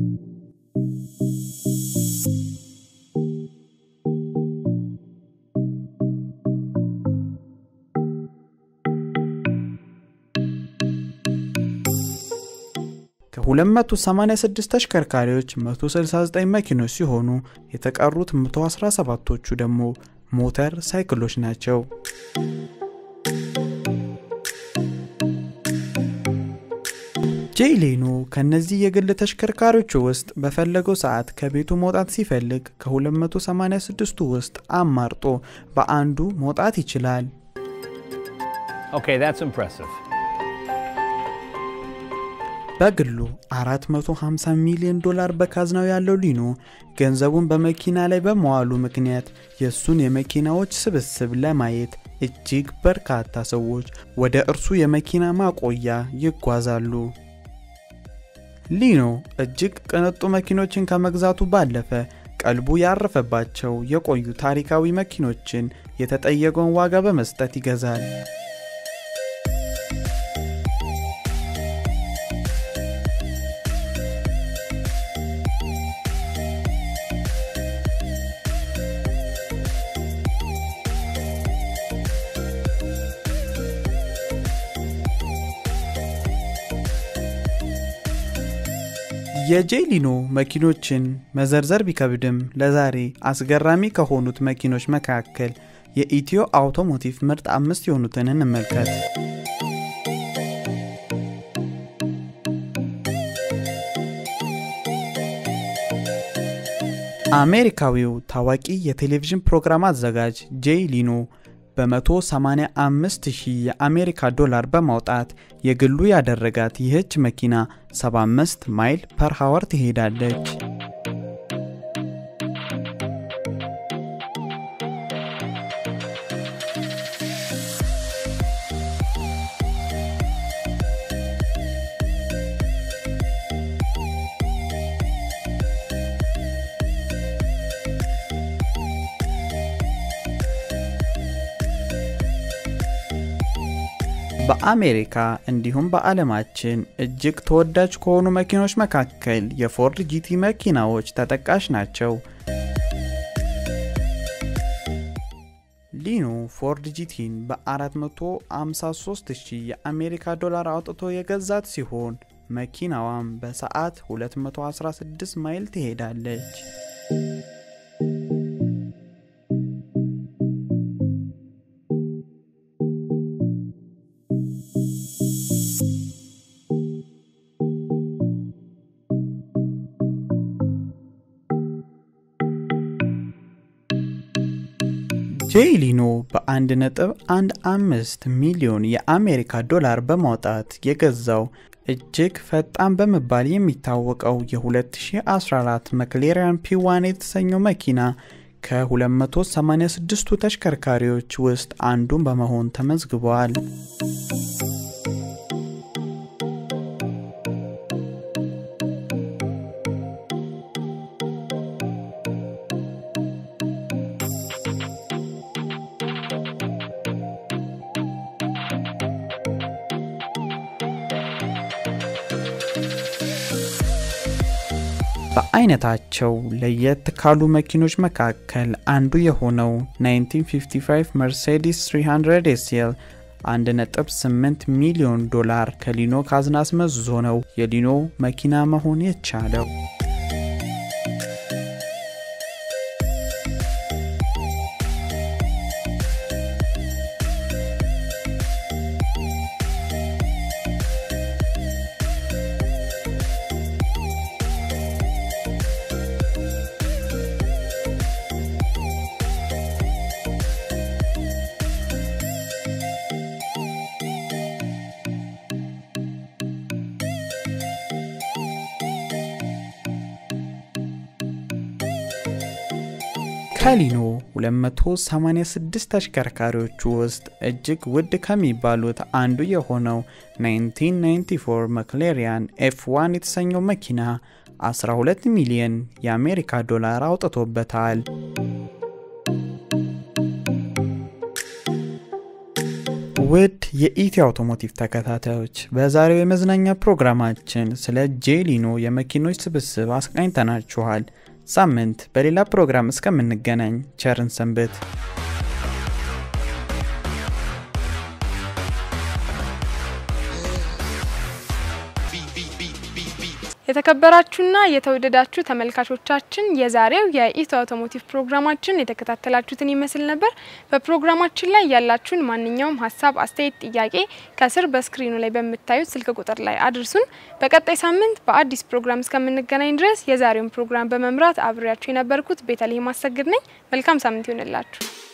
ከ286 ተሽከርካሪዎች 169 መኪኖች ሲሆኑ የተቀሩት 117ቶቹ ደግሞ ሞተር ሳይክሎች ናቸው። ጄይ ሌኖ ከነዚህ የግል ተሽከርካሪዎቹ ውስጥ በፈለገው ሰዓት ከቤቱ መውጣት ሲፈልግ ከ286ቱ ውስጥ አማርጦ በአንዱ መውጣት ይችላል። Okay, that's impressive. በግሉ 450 ሚሊዮን ዶላር በካዝናው ያለው ሊኖ ገንዘቡን በመኪና ላይ በመዋሉ ምክንያት የእሱን የመኪናዎች ስብስብ ለማየት እጅግ በርካታ ሰዎች ወደ እርሱ የመኪና ማቆያ ይጓዛሉ። ሊኖ እጅግ ቅንጡ መኪኖችን ከመግዛቱ ባለፈ ቀልቡ ያረፈባቸው የቆዩ ታሪካዊ መኪኖችን የተጠየቀውን ዋጋ በመስጠት ይገዛል። የጄሊኖ መኪኖችን መዘርዘር ቢከብድም ለዛሬ አስገራሚ ከሆኑት መኪኖች መካከል የኢትዮ አውቶሞቲቭ ምርጥ አምስት የሆኑትን እንመልከት። አሜሪካዊው ታዋቂ የቴሌቪዥን ፕሮግራም አዘጋጅ ጄይ ሊኖ በ185 ሺህ የአሜሪካ ዶላር በማውጣት የግሉ ያደረጋት ይህች መኪና 75 ማይል ፐር ሃወር ትሄዳለች። በአሜሪካ እንዲሁም በዓለማችን እጅግ ተወዳጅ ከሆኑ መኪኖች መካከል የፎርድ ጂቲ መኪናዎች ተጠቃሽ ናቸው። ሊኖ ፎርድ ጂቲን በ453 ሺህ የአሜሪካ ዶላር አውጥቶ የገዛት ሲሆን መኪናዋም በሰዓት 216 ማይል ትሄዳለች። ጄይ ሊኖ በ1.15 ሚሊዮን የአሜሪካ ዶላር በማውጣት የገዛው እጅግ ፈጣን በመባል የሚታወቀው የ2014 መክሌሪያን ፒዋን የተሰኘው መኪና ከ286ቱ ተሽከርካሪዎች ውስጥ አንዱን በመሆን ተመዝግቧል። በአይነታቸው ለየት ካሉ መኪኖች መካከል አንዱ የሆነው 1955 መርሴዲስ 300 ኤስኤል 1.8 ሚሊዮን ዶላር ከሊኖ ካዝና አስመዝዞ ነው የሊኖ መኪና መሆን የቻለው። ከሊኖ 286 ተሽከርካሪዎች ውስጥ እጅግ ውድ ከሚባሉት አንዱ የሆነው 1994 መክሌሪያን ኤፍ1 የተሰኘው መኪና 12 ሚሊዮን የአሜሪካ ዶላር አውጥቶበታል። ውድ የኢትዮ አውቶሞቲቭ ተከታታዮች በዛሬው የመዝናኛ ፕሮግራማችን ስለ ጄሊኖ የመኪኖች ስብስብ አስቃኝተናችኋል። ሳምንት በሌላ ፕሮግራም እስከምንገናኝ ቸርን ሰንብት። የተከበራችሁና የተወደዳችሁ ተመልካቾቻችን የዛሬው የኢትዮ አውቶሞቲቭ ፕሮግራማችን የተከታተላችሁትን ይመስል ነበር። በፕሮግራማችን ላይ ያላችሁን ማንኛውም ሀሳብ፣ አስተያየት፣ ጥያቄ ከስር በስክሪኑ ላይ በምታዩት ስልክ ቁጥር ላይ አድርሱን። በቀጣይ ሳምንት በአዲስ ፕሮግራም እስከምንገናኝ ድረስ የዛሬውን ፕሮግራም በመምራት አብሬያችሁ የነበርኩት ቤተልሔም አሰግድ ነኝ። መልካም ሳምንት ይሆንላችሁ።